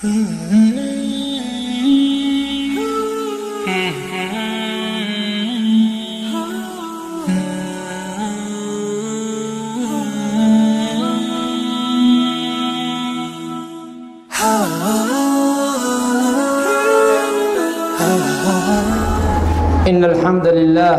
إن الحمد لله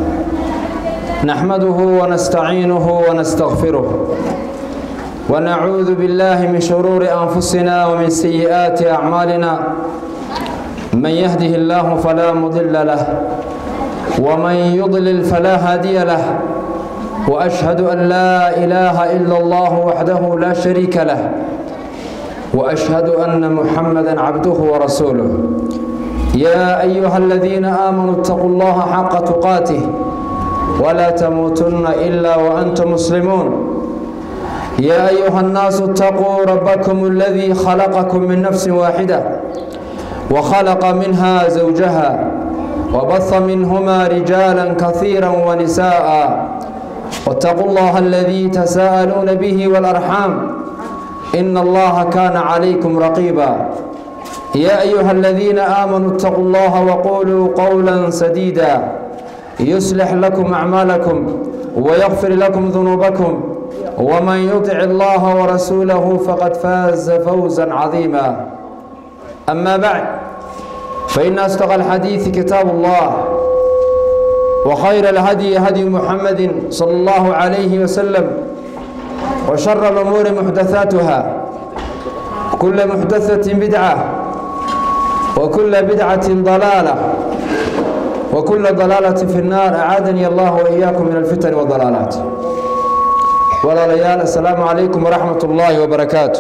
نحمده ونستعينه ونستغفره ونعوذ بالله من شرور أنفسنا ومن سيئات أعمالنا من يهده الله فلا مضل له ومن يضلل فلا هادي له وأشهد أن لا إله إلا الله وحده لا شريك له وأشهد أن محمدا عبده ورسوله يا أيها الذين آمنوا اتقوا الله حق تقاته ولا تموتن إلا وأنتم مسلمون يا أيها الناس اتقوا ربكم الذي خلقكم من نفس واحدة وخلق منها زوجها وبث منهما رجالا كثيرا ونساء واتقوا الله الذي تساءلون به والأرحام إن الله كان عليكم رقيبا يا أيها الذين آمنوا اتقوا الله وقولوا قولا سديدا يصلح لكم أعمالكم ويغفر لكم ذنوبكم ومن يطع الله ورسوله فقد فاز فوزا عظيما أما بعد فإن أصدق الحديث كتاب الله وخير الهدي هدي محمد صلى الله عليه وسلم وشر الأمور محدثاتها كل محدثة بدعة وكل بدعة ضلالة وكل ضلالة في النار أعاذني الله وإياكم من الفتن والضلالات ولا ليال السلام عليكم ورحمة الله وبركاته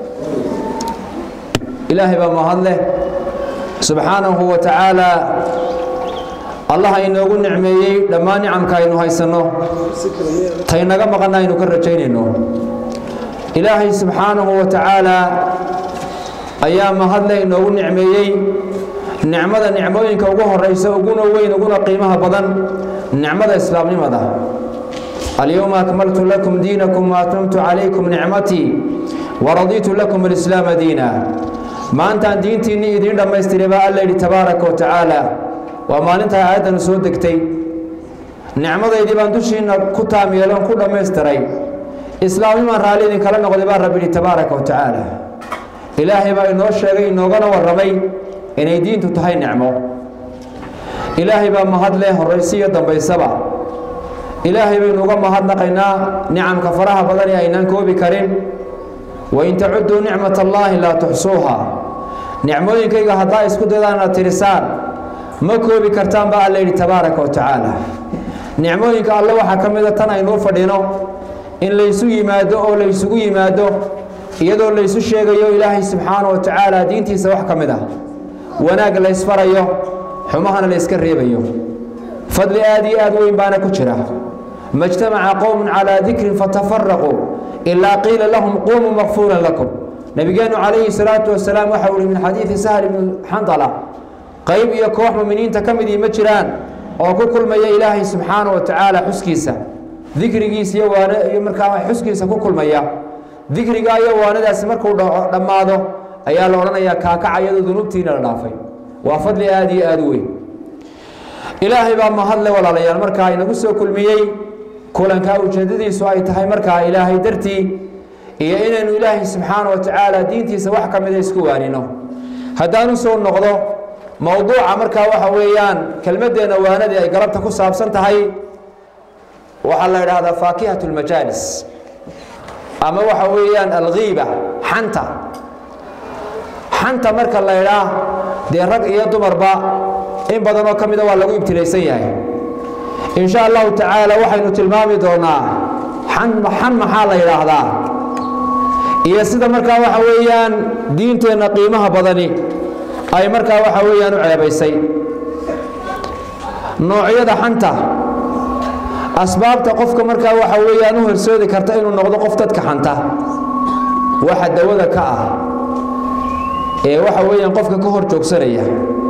إلهي بمهله سبحانه وتعالى allah inoogu nicmeeyey dhammaan nicamka aynu haysanno taynaga maqanna aynu ka rajaynayno ilaahay subxaanahu wa tacaalaa ayaa mahadle inoogu nicmeeyey nicmada nicmooyinka ugu horaysa uguna weyn uguna qiimaha badan nicmada islaamnimada alyowma akmaltu lakum diinakum waatmamtu calaykum nicmatii waradiitu lakum alislaama diina maantaan diintiinnii idiin dhammaystiray baa alla yidhi tabaaraka wa tacaala waa maalintaa aayaddanu soo degtay nicmadaydii baan dushiinna ku taam yeeloon ku dhammaystiray islaamnimaan raalli idinkala noqday baa rabbi yidhi tabaaraka wa tacaala ilaahay baa inoo sheegay inoogana warramay inay diintu tahay nicmo ilaahay baa mahad leh horraysi iyo dambaysaba ilaahay baynu uga mahadnaqaynaa nicamka faraha badan ee aynaan koobi karin wain tacudduu nicmat allaahi laa tuxsuuha nicmooyinkayga haddaa isku daydaan inaad tirisaan ma koobi kartaan baa alla yidhi tabaaraka wa tacaala nicmooyinka alle waxaa ka mida tan aynuu fadhino in laysu yimaado oo laysugu yimaado iyadoo laysu sheegayo ilaahay subxaana wa tacaala diintiisa wax ka mid ah wanaag laysfarayo xumahana layska reebayo fadli aad iyo aad weyn baana ku jira majtamaca qowmun calaa dikrin fatafaraquu ilaa qiila lahum quumuu makfuuran lakum nabigeennu calayhi salaatu wasalaam waxa uu ihi min xadiidi sahl ibni xandala qayb iyo koox muminiinta ka midii ma jiraan oo ku kulmaya ilaahay subxaana wa tacaala xuskiisa dikrigiisa iyo waan iyo markaa xuskiisa ku kulmaya dikriga iyo waanadaasi markuu dhammaado ayaa la odhanayaa kaakaca iyadoo dunuubtiina la dhaafay waa fadli aad iyo aad u weyn ilaahay baa mahadle walaalayaal markaa inagu soo kulmiyey kulankaa ujeeddadiisu ay tahay markaa ilaahay dartii iyo inaynu ilaahay subxaana wa tacaala diintiisa wax ka mida isku waanino haddaanu soo noqdo mowduuca markaa waxa weeyaan kelmaddeenna waanadii ay galabta ku saabsan tahay waxaa la idhaahdaa faakihat lmajaalis ama waxa weeyaan alghiiba xanta xanta marka la idhaa dee rag iyo dumarba in badanoo ka mida waa lagu ibtilaysan yahay in sha allahu tacaala waxaynu tilmaami doonaa xan xan maxaa la yidhaahdaa iyo sida markaa waxa weeyaan diinteenna qiimaha badani ay markaa waxa weeyaan u ceebaysay noocyada xanta asbaabta qofka markaa waxa weeyaan u horsoodi karta inuu noqdo qof dadka xanta waxa dawada ka ah ee waxa weeyaan qofka ka hor joogsanaya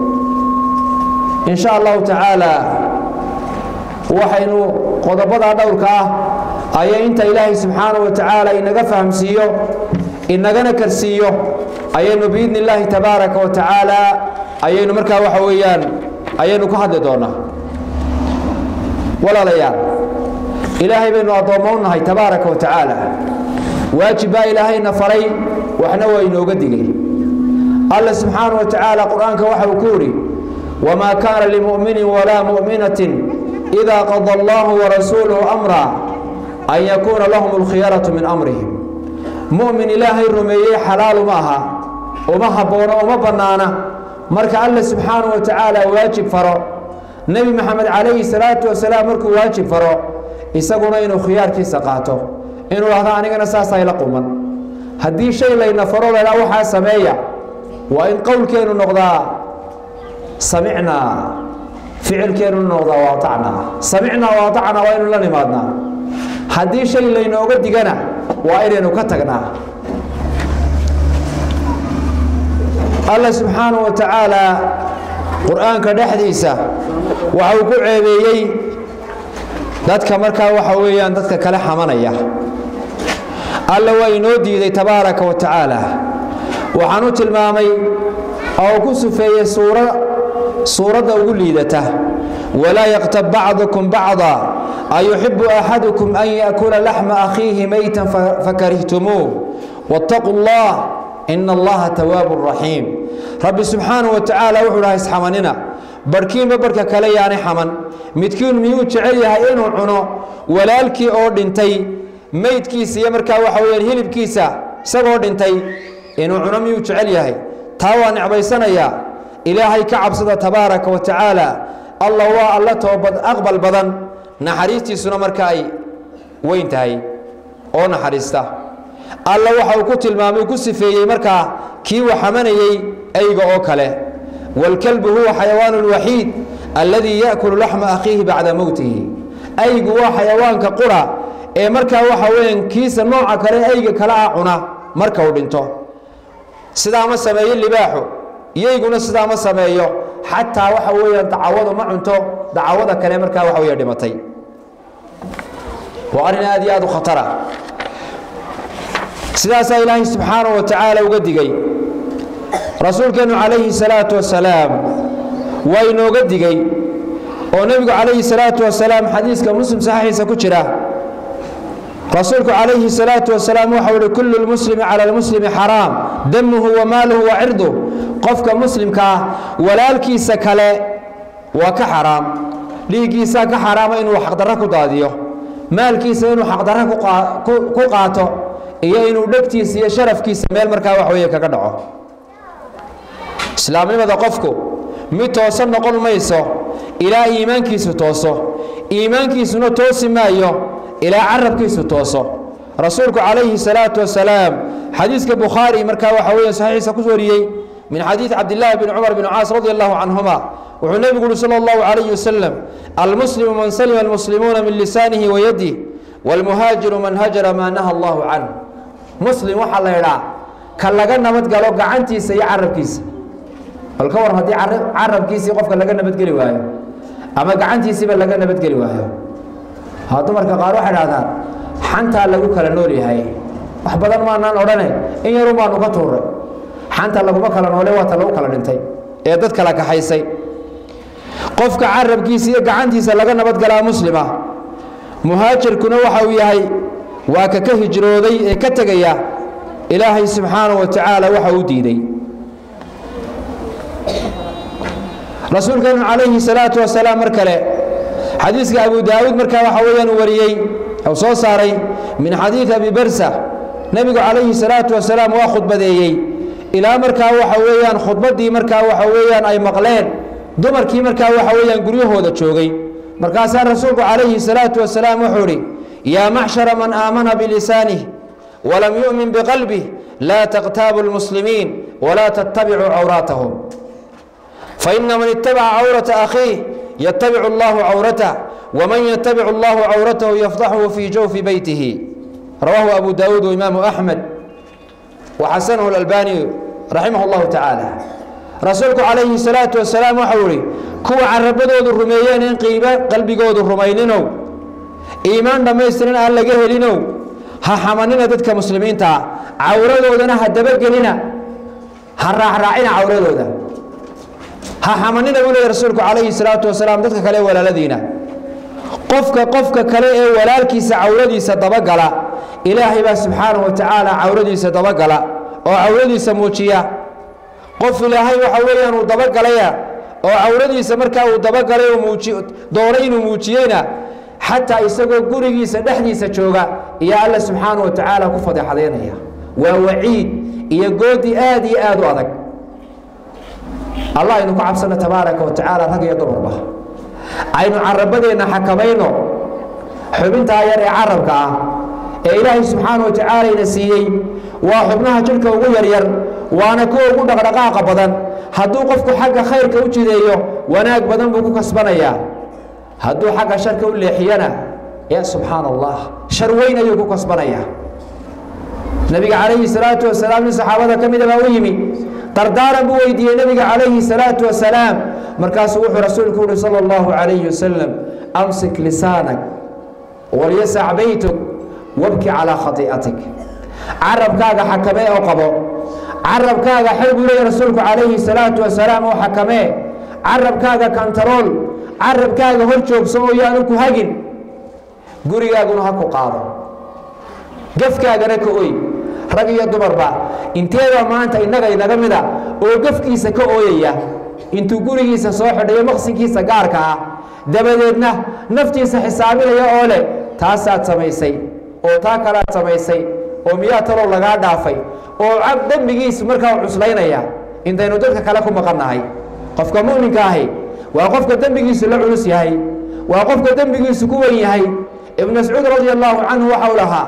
in sha allahu tacaala waxaynu qodobadaa dhowrka ah ayaa inta ilaahay subxaana wa tacaala inaga fahamsiiyo inagana karsiiyo ayaynu biidni illaahi tabaaraka wa tacaala ayaynu markaa waxa weeyaan ayaynu ku hadli doonaa walaalayaal ilaahay baynu addoommo u nahay tabaaraka wa tacaala waajib baa ilaahayna faray waxna waa inooga digay alla subxaana wa tacaala qur-aanka waxa uu ku yidhi wamaa kaana limu'minin walaa mu'minatin idaa qada allahu warasuuluhu amra an yakuuna lahum alkhiyaratu min amrihim mu'min ilaahay rumeeyey xalaalu ma aha uma habboona uma bannaana marka alla subxaana wa tacaala waajib faro nebi maxamed calayhi salaatu wasalaam markuu waajib faro isaguna inuu khiyaarkiisa qaato inuu dhahdo anigana saasay la quman haddii shay layna faro laydhaa waxaa sameeya waa in qowlkeennu noqdaa samicnaa ficilkeennu noqdaa waatacnaa samicnaa waatacnaa waa inu la nimaadnaa haddii shay laynooga digana waa inaynu ka tagnaa alla subxaana wa tacaala qur-aanka dhexdiisa waxa uu ku ceebeeyey dadka markaa waxa weeyaan dadka kale xamanaya alla waa inoo diiday tabaaraka wa tacaala waxaan u tilmaamay oo ku sufeeyey suura suuradda ugu liidata walaa yaqtab bacdukum bacda ayuxibu axadukum an yaakula laxma akhiihi maytan fakarihtumuuh waataquu allah ina allaha tawaabu raxiim rabbi subxaana wa tacaala wuxuu dhaha isxamanina barhkiinba barhka kale yaani xaman midkiin miyuu jecel yahay inuu cuno walaalkii oo dhintay meydkiisa iyo markaa waxa weyaan hilibkiisa isagoo dhintay inuu cuno miyuu jecel yahay taa waa necbaysanayaa ilaahay ka cabsada tabaaraka wa tacaala allah waa alla toobad aqbal badan naxariistiisuna marka ay weyn tahay oo naxariista alla waxa uu ku tilmaamay ku sifeeyey markaa kii uu xamanayey eyga oo kale wاlkalbu huwa xayawaan اlwaxiid alladii yaأkulu laxma akhiihi bacda mowtihi aygu waa xayawaanka qura ee markaa waxa weyan kiisa nooca kale eyga kale ah cuna marka uu dhinto sidaa ma sameeyo libaaxu iyayguna sidaa ma sameeyo xataa waxa weeyaan dacawadu ma cunto dacawada kale markaa waxa weya dhimatay waa arrin aad iyo aad u khatara sidaasaa ilaahay subxaanaه wa tacaala uga digay rasuulkeennu calayhi الsalaaةu wasalaam waa inooga digay oo nebigu calayhi الsalaaةu wasalaam xadiiska muslim saxiixiisa ku jira rasuulku calayhi الsalaaةu wasalaam waxau uhi kulu lmuslimi cala lmuslimi xaraam damuhu wa maaluhu wa cirduh qofka muslimka ah walaalkiisa kale waa ka xaraam dhiiggiisaa ka xaraama inuu xaqdarro ku daadiyo maalkiisa inuu xaqdarro ku qaato iyo inuu dhegtiisa iyo sharafkiisa meel markaa wax weeye kaga dhaco islaamnimada qofku mid toosan noqon mayso ilaa iimaankiisu tooso iimaankiisuna toosi maayo ilaa carabkiisu tooso rasuulku calayhi salaatu wasalaam xadiiska bukhaari markaa waxa weeye saxiixiisa ku wariyey min xadiid cabdillaahi bn cumar bn caas radi allahu canhuma wuxuu nebigu uhi sala allahu calayhi wasalam almuslimu man salima almuslimuuna min lisaanihi wa yadih waalmuhaajiru man hajara maa naha allahu canh muslim waxaa la idhaa ka laga nabadgalo gacantiisa iyo carabkiisa bal ka war haddii carabkiisii qofka laga nabadgeli waayo ama gacantiisiiba laga nabadgeli waayo ha dumarka qaar waxay dhahdaan xantaa lagu kala nool yahay wax badan maanaan odhane in yarun baanu ka tuuray xanta laguma kala noole waata lagu kala dhintay ee dad kala kaxaysay qofka carabkiisa iyo gacantiisa laga nabadgalaa muslima muhaajirkuna waxa uu yahay waa ka ka hijrooday ee ka tegaya ilaahay subxaanaه wa tacaala waxa uu diiday rasuulkeenu calayhi الsalaaةu wasalaam mar kale xadiiska abu daawuud markaa waxa weeyaan wariyey u soo saaray min xadiid abi barsa nebigu calayhi الsalaaةu wasalaam waa khudbadeeyey ilaa markaa waxa weeyaan khudbaddii markaa waxa weeyaan ay maqleen dumarkii markaa waxa weeyaan guryahooda joogay markaasaa rasuulku calayhi الsalaaةu wasalaam wuxuu idhi yaa macshara man aamana bilisanih walam yu'min biqalbih laa taqtaabu اlmuslimiin walaa tattabicuu cawraatahum faina man itabaca cawrata akhiih yatabicu allahu cawratah waman yatabicu allahu cawratahu yafdaxuhu fii jawfi beytihi rawaahu abu daawuud waimaamu axmed waxasanahu اlalbani raximah اllahu tacaala rasuulku calayhi الsalaaةu wasalaam waxau ihi kuwa carabadoodu rumeeyeen in qiiba qalbigoodu rumayninow iimaan dhammaystiran aan laga helinow ha xamanina dadka muslimiintaa cawradoodana ha dabagelina ha raacraacina cawradooda ha xamanina buu leeya rasuulku calayhi salaatu wasalaam dadka kale ee walaaladiina qofka qofka kale ee walaalkiisa cawradiisa dabagala ilaahay baa subxaanahu wa tacaala cawradiisa dabagala oo cawradiisa muujiya qof ilaahay waxa weeyaan uu dabagalaya oo cawradiisa markaa uu dabagalay oo muuji doonay inuu muujiyeyna xataa isagoo gurigiisa dhexdiisa jooga iyo alla subxaanahu wa tacaala ku fadeexadaynaya waa waciid iyo goodi aad iyo aad u adag allah aynu ku cabsano tabaaraka wa tacaala rag iyo dumarba aynu carabadeenna xakamayno xubintaa yar ee carabka ah ee ilaahay subxaana wa tacaala ina siiyey waa xubnaha jidhka ugu yaryar waana kuwa ugu dhaqdhaqaaqa badan hadduu qofku xagga khayrka u jideeyo wanaag badan buu ku kasbanayaa hadduu xagga sharka u leexiyana ya subxaana allah shar weyn ayuu ku kasbanayaa nabiga calayhi salaatu wasalaam nin saxaabada ka mida baa u yimi dardaaran buu weydiiyey nabiga calayhi salaatu wasalaam markaasuu wuxuu rasuulku uhi sala allahu calayhi wasalam amsik lisaanak walyasac baytuk wabki calaa khatii'atik carabkaaga xakamee oo qabo carabkaaga xel buu leeya rasuulku calayhi salaatu wasalaam oo xakamee carabkaaga kantarool carabkaaga hor joogso oo yaanu ku hagin gurigaaguna ha ku qaado gafkaagana ka oy rag iyo dumarba inteeda maanta innaga inaga mida oo gafkiisa ka ooyaya intuu gurigiisa soo xidhayo maqsinkiisa gaarka ah dabadeedna naftiisa xisaabinaya oo leh taasaad samaysay oo taa kalaad samaysay oo miyaa talow lagaa dhaafay oo cab dembigiisu markaa cuslaynaya intaynu dadka kale ku maqannahay qofka mu'minka ahi waa qofka dembigiisu la culus yahay waa qofka dembigiisu ku wen yahay ibnu mascuud radi allahu canhu waxau lahaa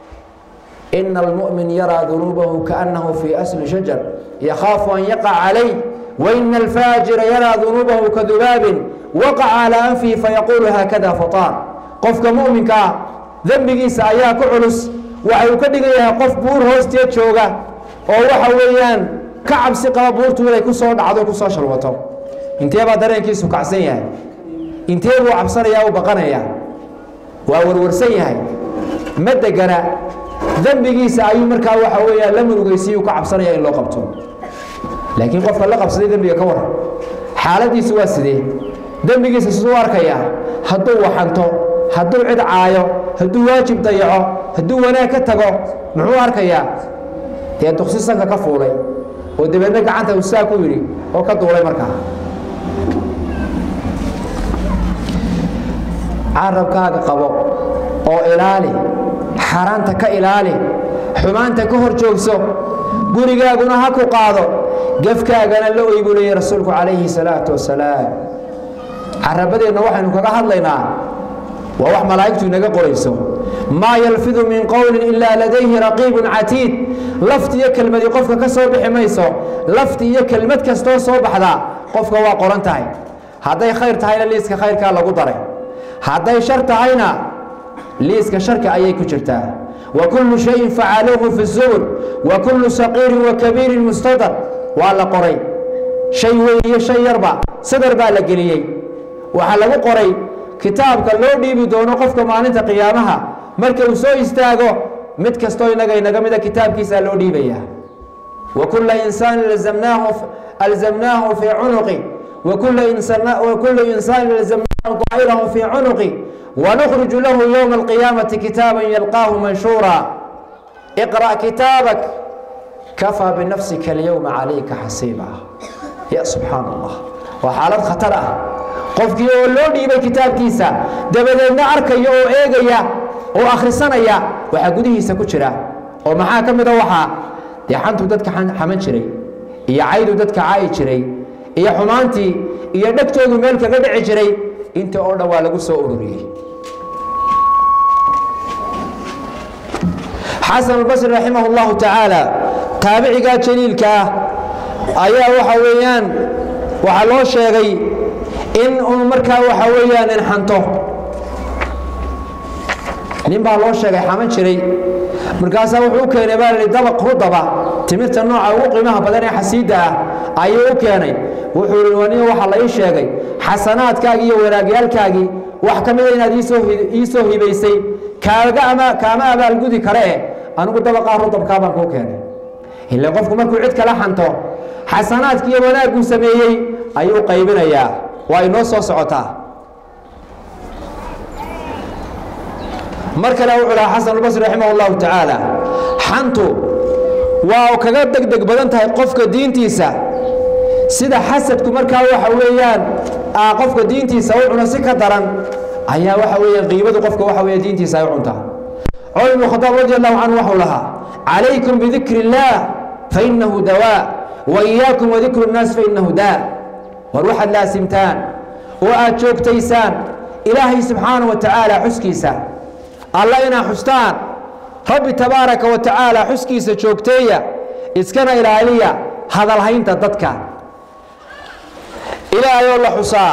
ina almu'min yaraa dunuubahu kaannahu fii asli shajar yakhaafu an yaqac calayh waina alfaajira yaraa dunuubahu kadubaabin waqaca calaa anfihi fayaquulu haakada fataan qofka mu'minka ah dembigiisa ayaa ku culus waxa uu ka dhigan yahay qof buur hoosteed jooga oo waxa weeyaan ka cabsi qaba buurtu inay ku soo dhacdo ku soo shalwato intee baa dareenkiisu kacsan yahay intee buu cabsanaya u baqanaya waa warwarsan yahay ma degana dembigiisa ayuu markaa waxa weeyaan la murugaysiyu ka cabsanaya in loo qabto laakiin qofka la qabsaday dembiga ka waran xaaladiisu waa sidee dembigiisa siduu arkaya hadduu waxanto hadduu cid caayo hadduu waajib dayaco hadduu wanaag ka tago muxuu arkayaa dee duqsi sanka ka fuulay oo dabeedna gacanta usaa ku yidhi oo ka duulay markaa carabkaaga qabo oo ilaali xaaraanta ka ilaali xumaanta ka hor joogso gurigaaguna ha ku qaado gefkaagana la oy buu leeyay rasuulku calayhi salaatu wasalaam carabadeenna waxaynu kaga hadlaynaa waa wax malaa'igtu inaga qorayso maa yalfidu min qowlin ilaa ladayhi raqiibun catiid lafti iyo kelmadii qofka ka soo bixi mayso lafti iyo kelmad kastoo soo baxdaa qofka waa qoran tahay hadday khayr tahayna liiska khayrkaa lagu daray hadday shar tahayna liiska sharka ayay ku jirtaa wa kullu shayin facaluuhu fi zubur wa kullu saqiirin wa kabiirin mustadar waa la qoray shay weyn iyo shay yarba sadar baa la geliyey waxaa lagu qoray kitaabka loo dhiibi doono qofka maalinta qiyaamaha marka uu soo istaago mid kastoo inaga inaga mida kitaabkiisaa loo dhiibayaa wa kulla insaanin alzamnaahu alzamnaahu fii cunuqi wa kulla insana wa kullu insaanin alzamnaahu daa'irahu fii cunuqi ونخرج له يوم القيامة كتابا يلقاه منشورا اقرأ كتابك كفى بنفسك اليوم عليك حسيبا يا سبحان الله وحالات خطر qofkii oo loo dhiibay kitaabkiisa dabadeedna arkaya oo eegaya oo akhrisanaya waxaa gudihiisa ku jira oo maxaa ka mida waxaa dee xantu dadka xaman jiray iyo caydu dadka caayi jiray iyo xumaantii iyo dhegtoodu meel kaga dhici jiray inta oo dhan waa lagu soo ururiyey xasan albasri raximah اllahu tacaala taabicigaa jaliilka ah ayaa waxa weeyaan waxaa loo sheegay in uu markaa waxa weeyaan inxanto nin baa loo sheegay xaman jiray markaasaa wuxuu u keenay baa lihi dabaq rudaba timirta nooca ugu qiimaha badan ee xasiidda ah ayuu u keenay wuxuu ihi waniga waxaa la ii sheegay xasanaadkaagii iyo wanaagyaalkaagii wax ka mida inaad iisoo ii soo hibaysay kaaga ama kaama abaalgudi kare eh anigu dabaqaa rudabkaa baan kuu keenay ila qofku markuu cid kala xanto xasanaadki iyo wanaagguu sameeyey ayuu qaybinayaa waa inoo soo socotaa mar kale wuxuu lahaa xasan albasri raximah اllahu tacaala xantu waa kaga degdeg badan tahay qofka diintiisa sida xasadku markaa waxa weeyaan qofka diintiisa u cuno si ka daran ayaa waxa weeyaan qiibadu qofka waxa weeye diintiisa ay u cuntaa cumar ibnu khadaab radi allahu canhu waxau lahaa calaykum bidikri اllah fainahu dawaa wa iyaakum wadikru اnnaas fainahu daa war waxaad laasimtaan oo aad joogtaysaan ilaahay subxaanaه wa tacaala xuskiisa alla inaa xustaan rabbi tabaaraka wa tacaala xuskiisa joogteeya iskana ilaaliya hadalhaynta dadka ilaahayoo la xusaa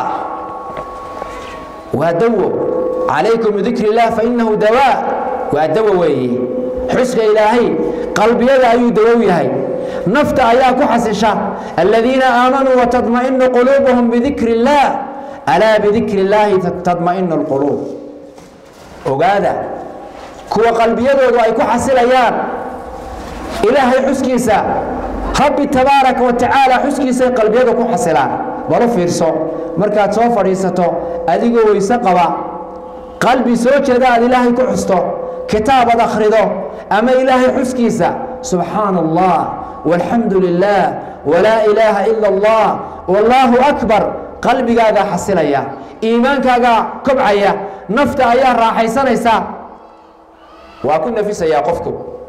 waa dawo calaykum bidikri اllah fainahu dawaa waa dawo weeye xuska ilaahay qalbiyada ayuu dawow yahay nafta ayaa ku xasisha aladiina aamanuu watadma'inu quluubuhum bidikri اllah alaa bidikri اllaahi tadma'inu اlquluub ogaada kuwa qalbiyadoodu ay ku xasilayaan ilaahay xuskiisa rabbi tabaaraka wa tacaala xuskiisay qalbiyada ku xasilaan balu fiirso markaad soo fadhiisato adigoo weyse qaba qalbi soo jeeda aad ilaahay ku xusto kitaab ad akhrido ama ilaahay xuskiisa subxaana allah walxamdu lilah walaa ilaaha ila allah wallaahu akbar qalbigaagaa xasilaya iimaankaagaa kobcaya nafta ayaa raaxaysanaysa waa ku nafisayaa qofku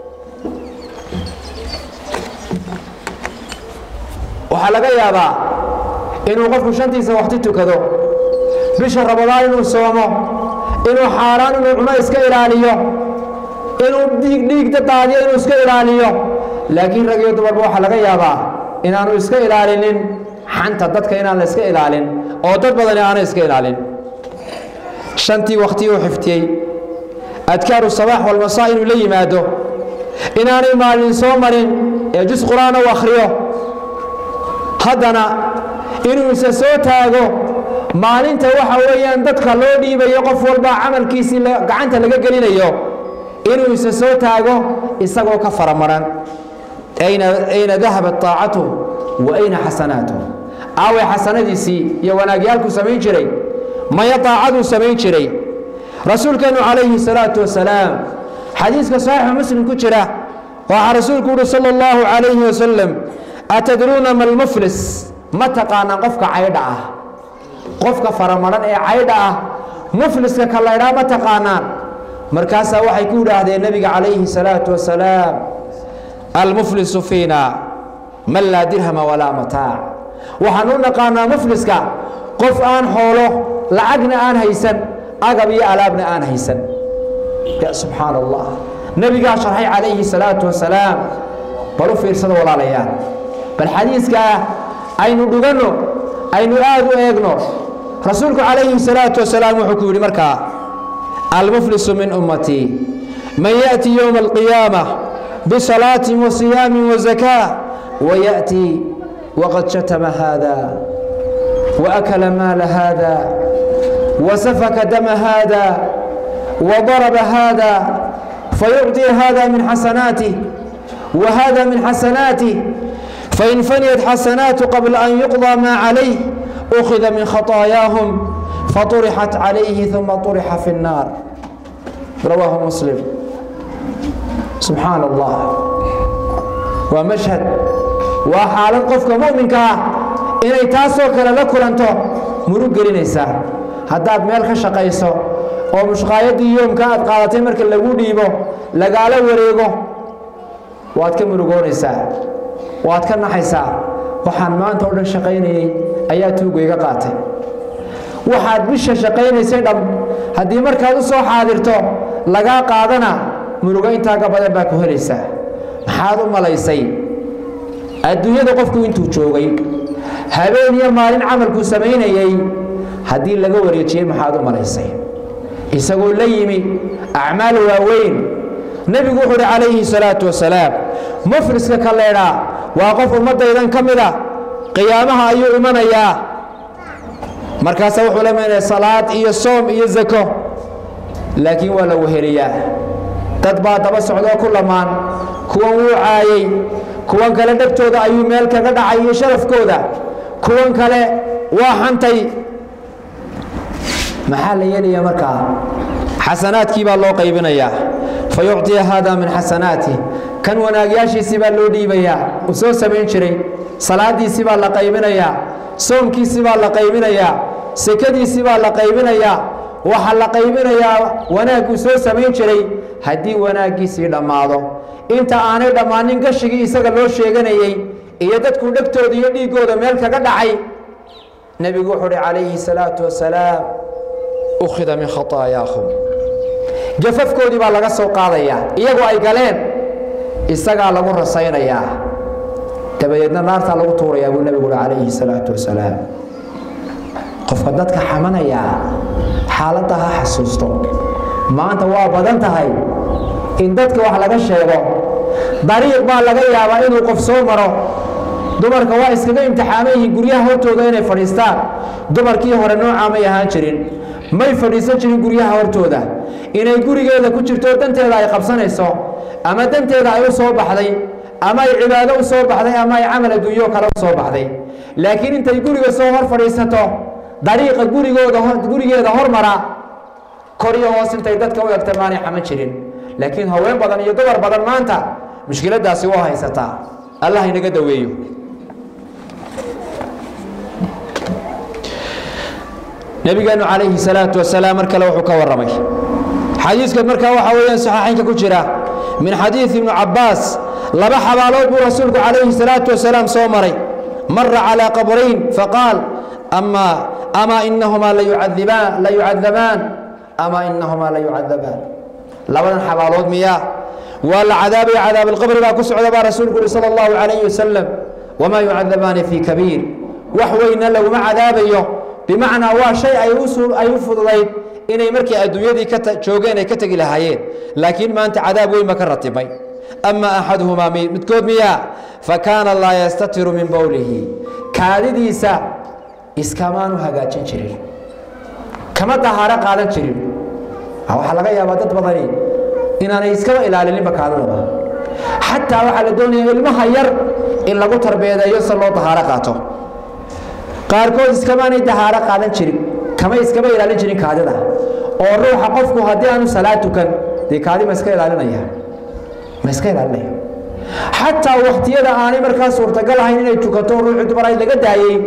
waxaa laga yaabaa inuu qofku shantiisa wakti tukado bisha rabadaan inuu soomo inuu xaaraan inuu cuno iska ilaaliyo inuu dhiig dhiigda daadiyo inuu iska ilaaliyo laakiin rag iyo dumarba waxaa laga yaabaa inaanu iska ilaalinin xanta dadka inaan la iska ilaalin oo dad badani aanay iska ilaalin shantii wakti uu xiftiyey adkaaru sabaax walmasaa inuu la yimaado inaanay maalin soo marin ee jus qur-aan u akhriyo haddana inuu isa soo taago maalinta waxa weeyaan dadka loo dhiibayo qof walba camalkiisii gacanta laga gelinayo inuu isa soo taago isagoo ka faramaran ayna dahabat taacatuh wa ayna xasanaatuh aaway xasanadiisii iyo wanaagyaalkuu samayn jiray maya daacaduu samayn jiray rasuulkeennu calayhi salaatu wasalaam xadiiska saxiixa muslim ku jira waxaa rasuulku uhi sala allahu calayhi wasalam atadruuna ma lmuflis ma taqaanaan qofka caydha ah qofka faramaran ee caydha ah mufliska ka laydhaa ma taqaanaan markaasaa waxay ku idhaahdeen nebiga calayhi salaatu wasalaam almuflisu fiina man laa dirhama walaa mataac waxaan u naqaanaa mufliska qof aan xoolo lacagna aan haysan agab iyo alaabna aan haysan ya subxaan allah nebigaa sharxay calayhi salaatu wasalaam bal u fiirsada walaalayaal bal xadiiskaa aynu dhuganno aynu aad u eegno rasuulku calayhi salaatu wasalaam wuxuu ku yidhi markaa almuflisu min ummatii man yaأti yowma alqiyaama bisalaatin wa siyaamin wa zakaa wayaأtii waqad shatama haada waakala maala haada وسفك دم هذا وضرب هذا فيعطي هذا من حسناته وهذا من حسناته فإن فنيت حسناته قبل أن يقضى ما عليه أخذ من خطاياهم فطرحت عليه ثم طرح في النار رواه مسلم سبحان الله ومشهد وحالة قفك مؤمنك إني تاسو كلا لكلنتو مرق قرينيسا haddaad meel ka shaqayso oo mushqaayadii yoomka aad qaadatay marka lagu dhiibo lagaala wareego waad ka murugoonaysaa waad ka naxaysaa waxaan maanta o dhan shaqaynayey ayaa tuuga iga qaatay waxaad bisha shaqaynaysay dham haddii markaad u soo xaadirto lagaa qaadana murugo intaa ka badan baa ku helaysaa maxaad u malaysay adduunyada qofku intuu joogay habeen iyo maalin camalkuu samaynayey haddii laga wareejiyey maxaad u malaysay isagoo la yimi acmaal waaweyn nebigu wuxuu uhi calayhi salaatu wasalaam mufliska ka leedhaa waa qof ummaddaydan ka mida qiyaamaha ayuu imanayaa markaasa wuxuu la imanaya salaad iyo soom iyo zako laakiin waa la weheliyaa dad baa daba socdoo ku lamaan kuwan wuu caayey kuwan kale dhegtooda ayuu meel kaga dhacay iyo sharafkooda kuwan kale waa xantay maxaa la yeelaya markaa xasanaadkii baa loo qaybinayaa fa yucطiya haada min xasanaatih kan wanaagyaashiisii baa loo dhiibayaa uu soo samayn jiray salaadiisii baa la qaybinayaa soomkiisii baa la qaybinayaa sekadiisii baa la qaybinayaa waxaa la qaybinayaa wanaagguu soo samayn jiray haddii wanaaggiisii dhammaado inta aanay dhammaanin gashigii isaga loo sheeganayey iyo dadkuu dhegtooda iyo dhiiggooda meel kaga dhacay nebigu wuxuu uhi calayhi salaatu wasalaam ukhida min khataayaahum gafafkoodii baa laga soo qaadayaa iyagoo ay galeen isagaa lagu rasaynayaa dabadeedna naartaa lagu tuurayaa buu nebigu uhi calayhi salaatu wasalaam qofka dadka xamanayaa xaaladda ha xasuusto maanta waa badan tahay in dadka wax laga sheego dariiq baa laga yaabaa inuu qof soo maro dumarka waa iskaga imtixaaman yihiin guryaha hortooda inay fadhiistaan dumarkii hore noocaa may ahaan jirin may fadhiisan jirin guryaha hortooda inay gurigeeda ku jirto danteeda ay qabsanayso ama danteeda ay u soo baxday ama ay cibaado u soo baxday ama ay camal adduunyo kale u soo baxday laakiin intay guriga soo hor fadhiisato dariiqa gurigooda gurigeeda hormara kor iyo hoos intay dadka u egta maanay xaman jirin laakiin haween badan iyo dumar badan maanta mushkiladaasi waa haysataa allah inaga daweeyo nabigeenu calayhi salaatu wasalaam mar kale wuxuu ka warramay xadiiskan markaa waxaa weeyaan saxaaxaynka ku jira min xadiidi ibnu cabbaas laba xabaalood buu rasuulku calayhi salaatu wasalaam soo maray mara calaa qabrayn faqaal ama amaa inahumaa layucadibaan la yucadabaan amaa inahumaa la yucadabaan labadan xabaalood miyaa waa la cadaabaya cadaab alqabri baa ku socda baa rasuulku uhi sala allahu calayhi wasalam wamaa yucadabaani fii kabiir wax weynna laguma cadaabayo bimacnaa waa shay ay u fududayd inay markii adduunyadii joogeen ay ka tegi lahaayeen laakiin maanta cadaab weyn ba ka ratibay ama axaduhumaa midkood miyaa fa kaana laa yastatiru min bowlihi kaadidiisa iskamaanu hagaajin jirin kama dahaaro qaadan jirin waxaa laga yaabaa dad badani inaanay iskaba ilaalininba kaadadaba xataa waxaa la doonaya ilmaha yar in lagu tarbeedeeyo se loo dahaaro qaato qaarkood iskamaanay dahaaro qaadan jirin kama iskama ilaalin jirin kaadida oo ruuxa qofku haddii aanu salaad tukan dee kaadi ma iska ilaalinaya ma iska ilaalinaya xataa wakhtiyada aanay markaa suurtagal ahayn inay tukato ruuxii dumar ay laga daayey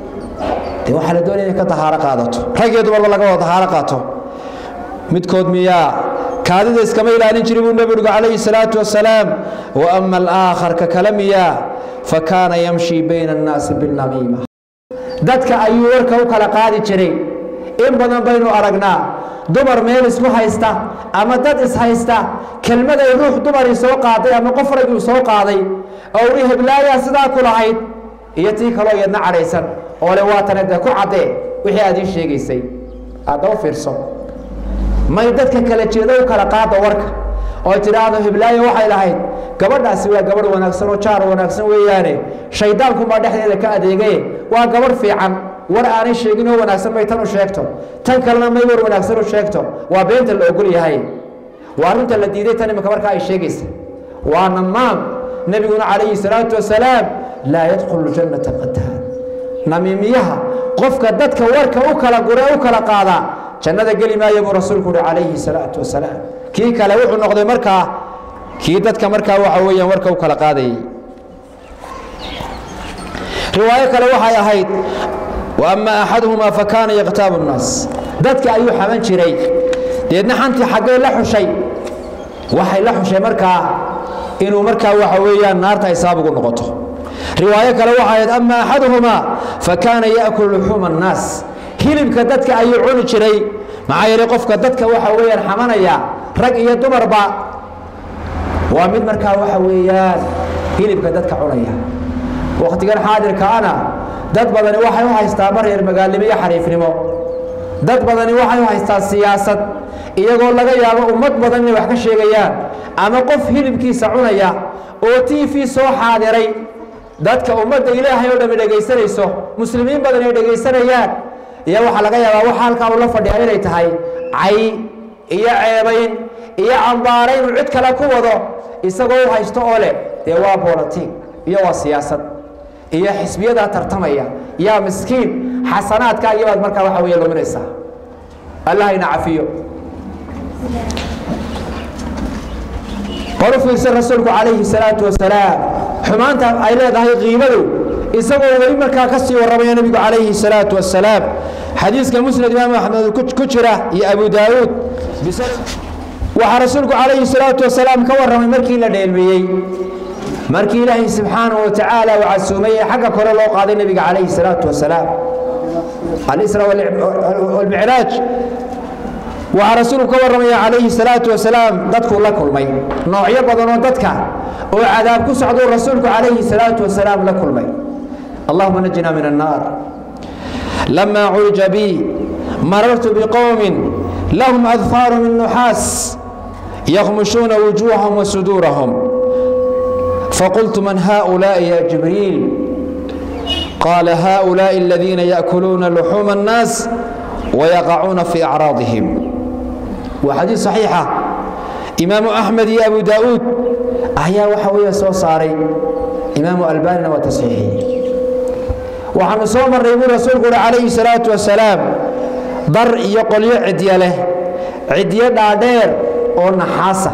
dee waxaa la doonaya inay ka dahaaro qaadato rag iyo dumarba laga wada dahaaro qaato midkood miyaa kaadida iskama ilaalin jirin buu nebigu calayhi salaatu wasalaam wa ama alaakhar ka kale miyaa fa kaana yamshi bayna annaasi binnamiima dadka ayuu warka u kala qaadi jiray in badan baynu aragnaa dumar meel isku haysta ama dad ishaysta kelmaday ruux dumarii soo qaaday ama qof ragii soo qaaday oo uhi heblaayaa sidaa ku lahayd iyo tii kaloo iyadna cadhaysan oo le waatane dee ku caddee wixii aad ii sheegaysay aadda u fiirso may dadka kala jeedo u kala qaada warka oo tidhaahdo hiblaayo waxay lahayd gabadhaasi waa gabadh wanaagsan oo jaar wanaagsan weeyaane shayddaankunbaa dhexdeeda ka adeegaye waa gabadh fiican war aanay sheegin oo wanaagsan may tan u sheegto tan kalena may war wanaagsan u sheegto waa beenta la ogol yahay waa arrinta la diiday tan imika markaa ay sheegaysa waa namaam nebiguna calayhi salaatu wasalaam laa yadkhulu jannata qataan namiimiyaha qofka dadka warka u kala gure u kala qaadaa jannada geli maayo buu rasuulku uhi calayhi salaatu wasalaam kii kale wuxuu noqday markaa kii dadka markaa waxa weeyaan warka u kala qaadayay riwaayo kale waxay ahayd wa ama axaduhumaa fa kaana yakhtaabu nnaas dadka ayuu xaman jiray deedna xantii xaggay la xushay waxay la xushay markaa inuu markaa waxa weeyaan naarta ay sabab ugu noqoto riwaayo kale waxay ahayd ama axaduhumaa fa kaana yaakulu luxuuma annaas hilibka dadka ayuu cuni jiray maxaa yeelay qofka dadka waxa weeyaan xamanaya rag iyo dumarba waa mid markaa waxa weeyaan hilibka dadka cunaya wakhtigan xaadirkaana dad badani waxay u haystaa mar reer magaalnimo iyo xariifnimo dad badani waxay u haystaa siyaasad iyagoo laga yaabo ummad badan inay wax ka sheegayaan ama qof hilibkiisa cunaya oo t v soo xaadiray dadka ummadda ilaahay oo dhami dhegaysanayso muslimiin badan ay dhegaysanayaan iyo waxaa laga yaabaa waxa halkaa uu la fadhiya inay tahay cay iyo ceebayn iyo cambaarayn uu cid kale ku wado isagoo u haysto oo leh dee waa bolotig iyo waa siyaasad iyo xisbiyadaa tartamaya yaa miskiin xasanaadkaa iyabaad markaa waxa weeye luminaysaa allah ina cafiyo qor u fiirsan rasuulku calayhi salaatu wasalaam xumaanta ay leedahay qiibadu isagoo weli markaa ka sii warramaya nebigu calayhi salaatu wasalaam xadiiska musnad imaam axmed ku jira iyo abu daawuud waxaa rasuulku calayhi salaatu wasalaam ka warramay markii la dheelmiyey markii ilaahay subxaanahu wa tacaala uu casuumay ee xagga kore loo qaaday nebiga calayhi salaatu wasalaam alisra walmicraaj waxaa rasuulku ka warramaya calayhi salaatu wasalaam dadkuu la kulmay noocyo badan oo dadka oo cadaab ku socduu rasuulku calayhi salaatu wasalaam la kulmay allahuma najina min annaar lama curija bi marartu biqowmin lahum adfaaru min nuxaas yakhmushuuna wujuuhahum wa suduurahum faqultu man haؤulaaءi ya jibriil qaala haؤulaaءi aladiina yaأkuluuna luxuuma الnaas ويقعون في أعراضهم وحديث صحيحة إمام أحمد يا أبو داود أحيا وحوية سو صاري إمام ألباننا وتصحيحي وحن صوم الرئيب رسول عليه الصلاة والسلام ضر يقول يعدي له عدي دادير ونحاسة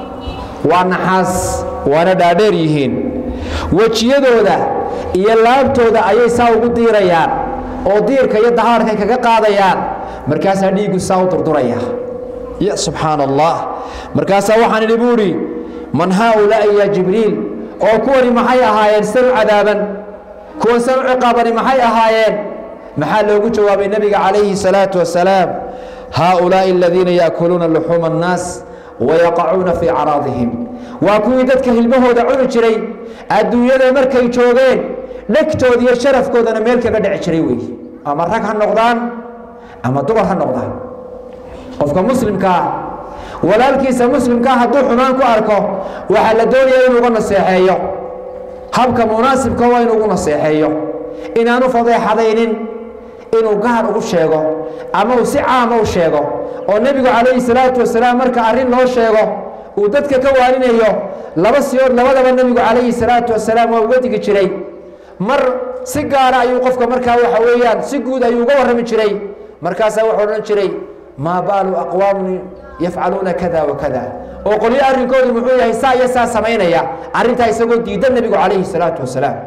ونحاس وانا دادير يهين وجيدودا iyo laabtooda ayay saa ugu diirayaan oo diirka iyo dahaarkay kaga qaadayaan markaasaa dhiiggu saa u durduraya ya subxaan allah markaasaa waxaan idhi buu idhi man haaulaa'i ya jibriil oo kuwani maxay ahaayeen san u cadaaban kuwan san u ciqaabani maxay ahaayeen maxaa loogu jawaabay nebiga calayhi salaatu wasalaam haaulaa'i aladiina yaakuluuna luxuuma annaas wayaqacuuna fii caraadihim waa kuwii dadka hilmahooda cuni jiray adduunyada markay joogeen dhegtooda iyo sharafkoodana meel kaga dhici jiray wey ama rag ha noqdaan ama dumar ha noqdaan qofka muslimkaa walaalkiisa muslimkaa hadduu xumaan ku arko waxaa la doonaya inuu uga naseexeeyo habka munaasibka waa inuu ugu naseexeeyo inaanu fadeexadaynin inuu gaar ugu sheego ama uu si caama u sheego oo nebigu calayhi salaatu wasalaam marka arrin loo sheego uu dadka ka waarinayo laba siyood labadaba nebigu calayhi salaatu wasalaam waa uga digi jiray mar si gaara ayuu qofka markaa waxa weeyaan si guud ayuu uga warrami jiray markaasaa wuxuu odhan jiray maa baalu aqwaamun yafcaluuna kada wa kada oo qolyo arrinkoodu muxuu yahay saa iyo saa samaynaya arrintaa isagoo diidan nebigu calayhi salaatu wasalaam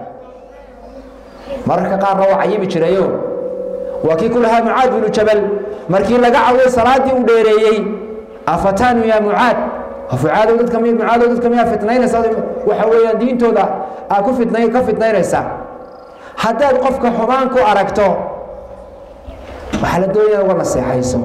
mararka qaarna waa cayimi jirayo waa kii ku lahaa mucaad binu jabal markii laga cawday salaaddii uu dheereeyey afataanu yaa mucaad fucaadow dadka mi mucaadow dadka miyaa fitnaynaysaa waxa weeyaan diintooda aa ku fitnay ka fitnaynaysaa haddaad qofka xumaan ku aragto waxaa la doonaya uga naseexayso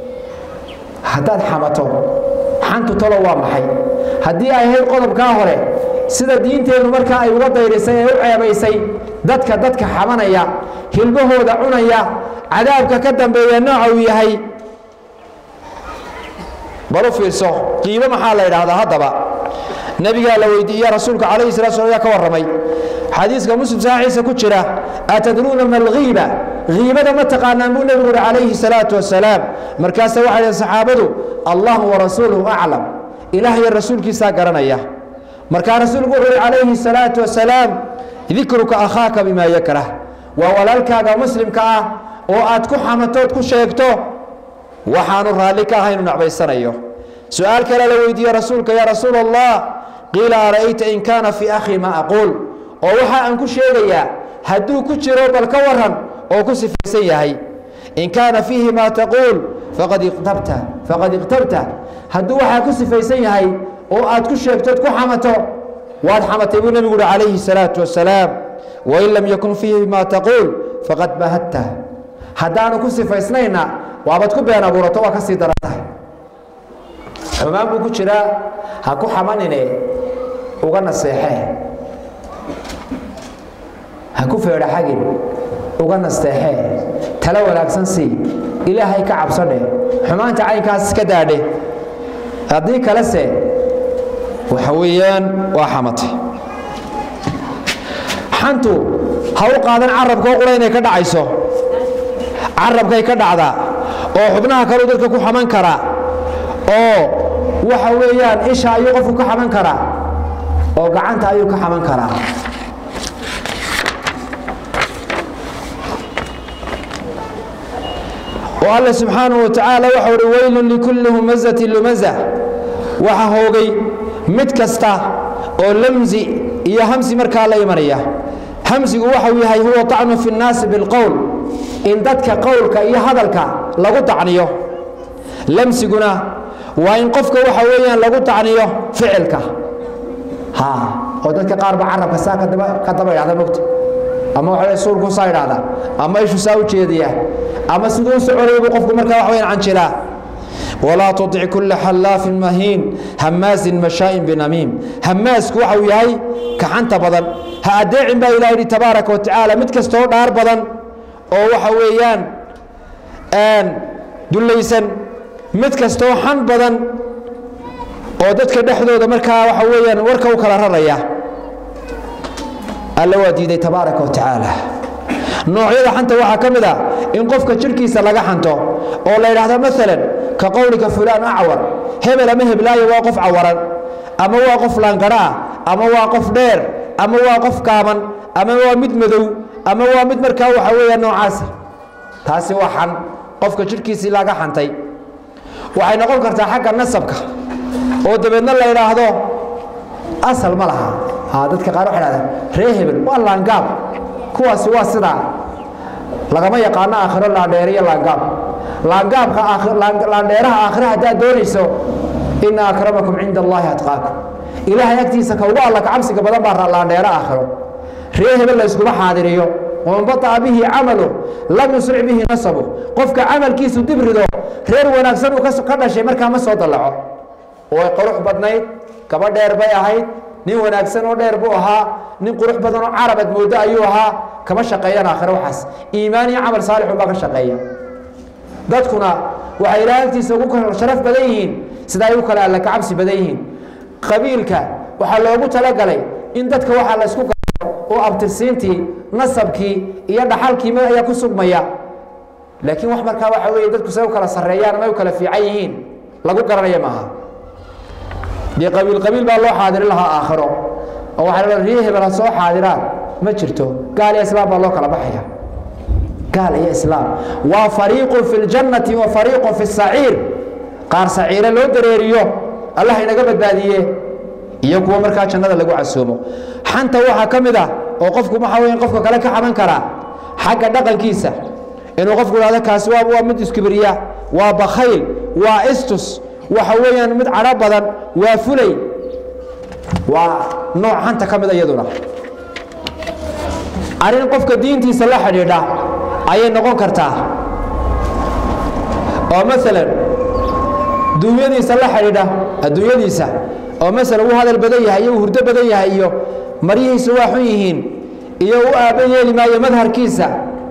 haddaad xamato xantu talo waa maxay haddii ay ahayd qodobkaa hore sida diinteennu markaa ay uga dayrisay ee u ceebaysay dadka dadka xamanaya hilmahooda cunaya cadaabka ka dambeeya nooca uu yahay bal u fiirso qiimo maxaa la yidhaahdaa haddaba nebigaa la weydiiya rasuulka calayhi salatu slam ayaa ka warramay xadiiska muslim saxiixiisa ku jira atadruuna ma alghiiba hiibada ma taqaanaan buu nebigu uhi calayhi salaatu wasalaam markaase waxay dhaheen saxaabadu allahu warasuuluhu aclam ilaah iyo rasuulkiisaa garanaya markaa rasuulku wuxuu uhi calayhi salaatu wasalaam dikruka akhaaka bimaa yakrah waa walaalkaaga muslimka ah oo aad ku xamatood ku sheegto waxaanu raalli ka ahay inu nacbaysanayo su-aal kale la weydiiye rasuulka yaa rasuul allah qiila ara'ayta in kaana fii akhii ma aquul oo waxa aan ku sheegayaa hadduu ku jiro bal ka waran oo ku sifaysan yahay in kaana fiihi maa taquul faqad iqtabta faqad iqtabta hadduu waxaa ku sifaysan yahay oo aad ku sheegtood ku xamato waad xamatay buu nebigu uhi calayhi salaatu wasalaam wain lam yakun fiihi maa taquul faqad bahadta haddaanu ku sifaysnayna waabad ku been abuurato waa ka sii daran tahay xumaan buu ku jiraa ha ku xamanine uga naseexee ha ku feedhaxagin uga nasteexee talo wanaagsan sii ilaahay ka cabsadhe xumaanta caynkaas iska daadhe haddii kalese waxa weeyaan waa xamatay xantu ha u qaadan carabka oo qura inay ka dhacayso carabkay ka dhacdaa oo xubnaha kaleu dadka ku xaman karaa oo waxa weeyaan isha ayuu qofku ka xaman karaa oo gacanta ayuu ka xaman karaa oo alle subxaanahu wa tacaala waxau uhi weylun likulli humazatin lumaza waxa hoogay mid kasta oo lamsi iyo hamsi markaa la imanaya hamsigu waxau yahay huwa طacnu fi اnnaasi bilqowl in dadka qowlka iyo hadalka lagu tacniyo lamsiguna waa in qofka waxa weeyaan lagu tacniyo ficilka ha oo dadka qaar ba carabka saa ka daba idhahda mogta ama waxa suulku saa idhahda ama ishu saa u jeediya ama siduu u soconaya buu qofku markaa wax weyaan canjilaa walaa tutic kulla xallaafin mahiin hamaasin mashaa'in binamiim hamaasku waxau yahay kaxanta badan ha adeecin baa ilaha yidhi tabaaraka wa tacaala mid kastoo dhaar badan oo waxa weeyaan dullaysan mid kastoo xan badan oo dadka dhexdooda markaa waxa weeyaan warka u kala raraya alla waa diiday tabaaraka wa tacaala noocyada xanta waxaa ka mid a in qofka jidhkiisa laga xanto oo la yidhaahdo maalan ka qowlika fulaan acwar hebel ama heblaayo waa qof cawaran ama waa qof laanqara ah ama waa qof dheer ama waa qof kaaban ama waa mid madow ama waa mid markaa waxa weeya noocaasa taasi waa xan qofka jidhkiisii laga xantay waxay noqon kartaa xagga nasabka oo dabeedna la idhaahdo asal ma laha ha dadka qaar waxay dhahdeen ree hebel waa laangaab kuwaasi waa sidaa lagama yaqaano aakhiro laandheere iyo laangaab laangaabka laandheeraha aakhire haddaad doonayso ina akramakum cinda allaahi atqaakum ilaahay agtiisa ka ugu alla kacabsiga badan baa laandheere aakhiro ree hebel la yskuma xaadiriyo waman baطaca bihi camalu lam yusric bihi nasabu qofka camalkiisu dib rido reer wanaagsan uu ka dhashay markaa ma soo dallaco way qurux badnayd gaba dheer bay ahayd nin wanaagsan oo dheer buu ahaa nin qurux badan oo carabad moodo ayuu ahaa kama shaqeeyaan aakhire waxaas iimaan iyo camal saalixun baa ka shaqeeya dadkuna waxay ilaahay agtiisa ugu sharaf badan yihiin sida ay u kale alla kacabsi badan yihiin qabiilka waxaa loogu talagalay in dadka waxaa la isku oo abtirsiintii nasabkii iyo dhaxalkii ayaa ku sugmaya laakiin wax markaa waxa weeye dadku say u kala sarreeyaan ama ay u kala fiican yihiin lagu garanaya maaha dee qabiil qabiil baa loo xaadirin lahaa aakhiro oo waxaa la riye hebel ha soo xaadiraan ma jirto gaal iyo islaam baa loo kala baxaya gaal iyo islaam waa fariiqun fi ljannati wa fariiqun fi saciir qaar saciire loo dareeriyo allah inaga badbaadiye iyo kuwa markaa jannada lagu casoomo xanta waxaa ka mid ah oo qofku waxaa weya qofka kale ka xaman karaa xagga dhaqankiisa inuu qofku ihahdo kaasi waa waa mid iskibriya waa bakhayl waa istus waxa weeyaan mid cadho badan waa fulay waa nooc xanta ka mid a iyaduna arrin qofka diintiisa la xidhiidha ayay noqon kartaa oo maalan duunyadiisa la xidhiidha adduunyadiisa oo masalan uu hadal badan yahay iyo uu hurdo badan yahay iyo maryihiisu waa xun yihiin iyo u aabba yeeli maayo madharkiisa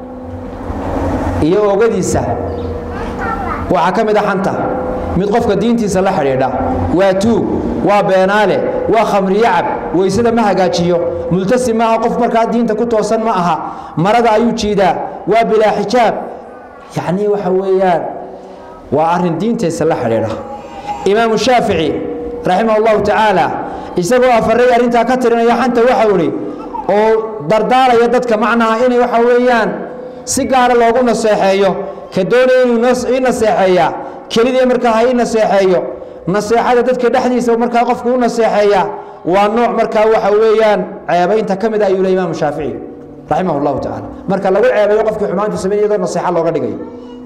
iyo oogadiisa waxaa ka mid a xanta mid qofka diintiisa la xidhiidha waa tuug waa beenaale waa khamriyacab weysada ma hagaajiyo multasim maaha qof markaa diinta ku toosan ma aha marada ayuu jiidaa waa bilaa xijaab yacnii waxa weeyaan waa arrin diintiisa la xidhiidha imaamu shaafici raximah اllahu tacaala isagoo afaray arrintaa ka tirinaya xanta waxau ihi oo dardaalaya dadka macnaha inay waxa weeyaan si gaara loogu naseexeeyo ka doonaya inuu ii naseexeeyaa kelidii markaa ha ii naseexeeyo naseexada dadka dhexdiisa markaa qofku u naseexeeya waa nooc markaa waxa weeyaan ceebaynta ka mid a ayuu le imaamu shaafici raximah اllahu tacala marka lagu ceebayo qofkii xumaantu samey iyadoo naseexa looga dhigayo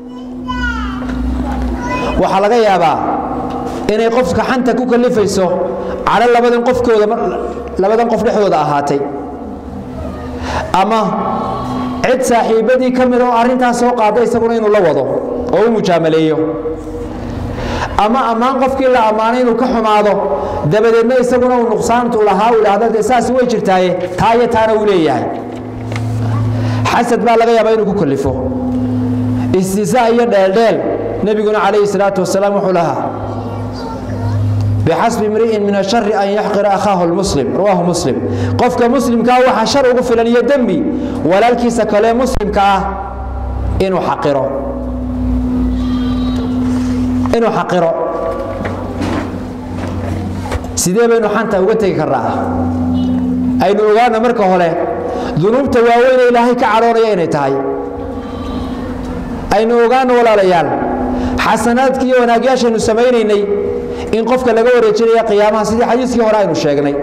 waxaa laga yaabaa inay qofka xanta ku kalifayso cadho labadan qofkooda labadan qof dhexdooda ahaatay ama cid saaxiibadii ka mid oo arrintaas soo qaada isaguna inuu la wado oo u mujaamaleeyo ama ammaan qofkii la ammaanay inuu ka xumaado dabadeedna isaguna uu nuqsaantu lahaa uu idhaahdo dee saasi way jirtaaye taa iyo taana uu leeyahay xasad baa laga yaabaa inuu ku kalifo istizaa iyo dheeldheel nebiguna calayhi salaatu wasalaam wuxuu lahaa bxasbi imri'in min ashari an yaxqira akhaahu lmuslim rawaahu muslim qofka muslimkaa waxaa shar ugu filan iyo dembi walaalkiisa kale muslimka ah inuu xaqiro inuu xaqiro sidee baynu xanta uga tegi karnaa aynu ogaana marka hore dunuubta waaweyne ilaahay ka cadhoonaya inay tahay aynu ogaano walaalayaal xasanaadkii iyo wanaagyaashaynu samaynaynay in qofka laga wareejinaya qiyaamaha sidii xadiiskii hore aynu sheegnay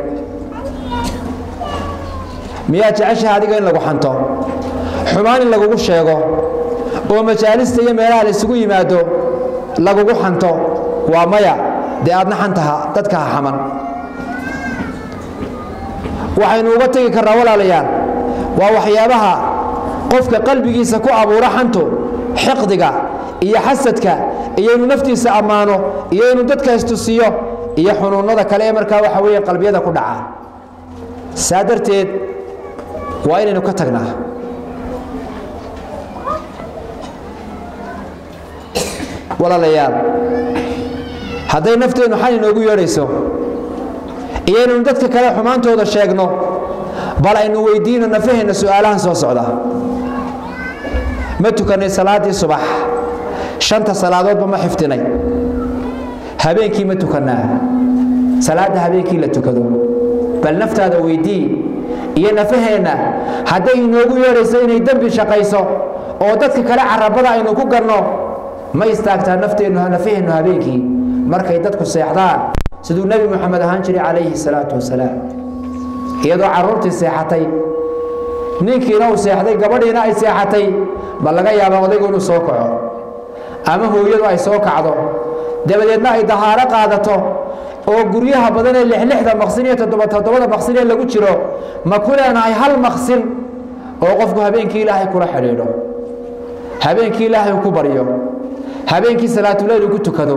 miyaad jeceshaha adiga in lagu xanto xumaan in lagugu sheego oo majaalista iyo meelaha la isugu yimaado lagugu xanto waa maya dee aadna xantaha dadka ha xaman waxaynu uga tegi karnaa walaalayaal waa waxyaabaha qofka qalbigiisa ku abuura xantu xiqdiga iyo xasadka iyo inuu naftiisa ammaano iyo inuu dadka istusiyo iyo xunuunnada kale ee markaa waxa weeye qalbiyada ku dhaca saa darteed waa inaynu ka tagnaa walaalayaal hadday nafteennu xan inoogu yeedhayso iyo inaynu dadka kale xumaantooda sheegno bal aynu weydiino nafaheenna su'aalahan soo socda ma tukannay salaaddii subax shanta salaadoodba ma xifdinay habeenkii ma tukannaa salaadda habeenkii la tukado bal naftaada weydii iyo nafaheenna hadday inoogu yeedhayso inay dembi shaqayso oo dadka kale carabada aynu ku garno ma istaagtaa nafteennu nafaheennu habeenkii markay dadku seexdaan siduu nebi moxamed ahaan jiray calayhi salaatu wasalaam iyadoo carruurtii seexatay ninkiina uu seexday gabadhiina ay seexatay ma laga yaabaa odaygu inuu soo kaco ama hooyadu ay soo kacdo dabadeedna ay dahaaro qaadato oo guryaha badan ee lixlixda maqsin iyo toddoba toddobada maqsin ee lagu jiro ma ku leenahay hal maqsin oo qofku habeenkii ilaahay kula xidhiidho habeenkii ilaahay uu ku baryo habeenkii salaatuleyl uu ku tukado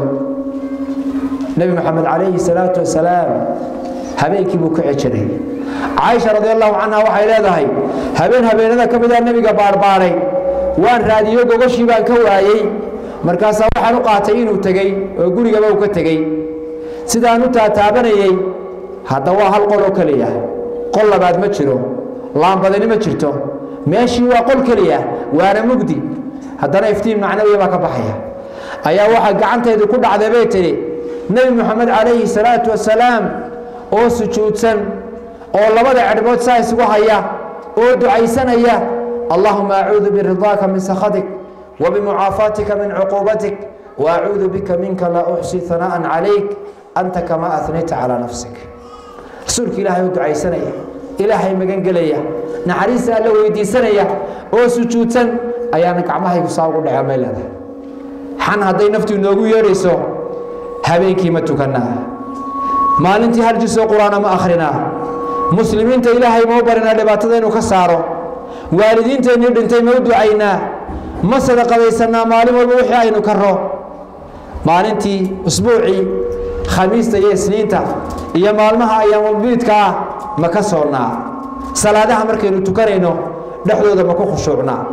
nebi moxamed calayhi salaatu wasalaam habeenkii buu ka cejiray caaisha radi allahu canha waxay leedahay habeen habeenada ka mid a nebiga baarbaaray waan raadiyo gogoshii baan ka waayey markaasaa waxaan u qaatay inuu tegey oo gurigaba uu ka tegey sidaan u taataabanayey hadda waa hal qol oo keliya qol labaad ma jiro laambadani ma jirto meeshii waa qol keliya waana mugdi haddana iftiin macnawiya baa ka baxaya ayaa waxaa gacantaydu ku dhacday bay tidhi nebi moxamed calayhi salaatu wasalaam oo sujuudsan oo labada cerhbood saa isugu haya oo ducaysanaya allahuma acuudu biridaaka min sakhatik وبمعافاتك من عقوبتك وأعوذ بك منك لا أحصي ثناء عليك أنت كما أثنيت على نفسك رسولك إلهي ودعي سنية إلهي مغان قليا نحريس الله ويدي سنية أو سجوتا أيانا كعمها يقصاو قد عمال هذا حان هدي نفتي نوغو يريسو هبينكي ما تكنا ما لنتي هرجسو قرآن ما أخرنا مسلمين تا إلهي موبرنا لباتدين وكسارو والدين تا نردين تا مودو عينا ma sadaqadaysanaa maalin walba wixii aynu karro maalintii usbuucii khamiista iyo isniinta iyo maalmaha ayaamulbiidka ah ma ka soonnaa salaadaha markaynu tukanayno dhexdooda ma ku khushuucnaa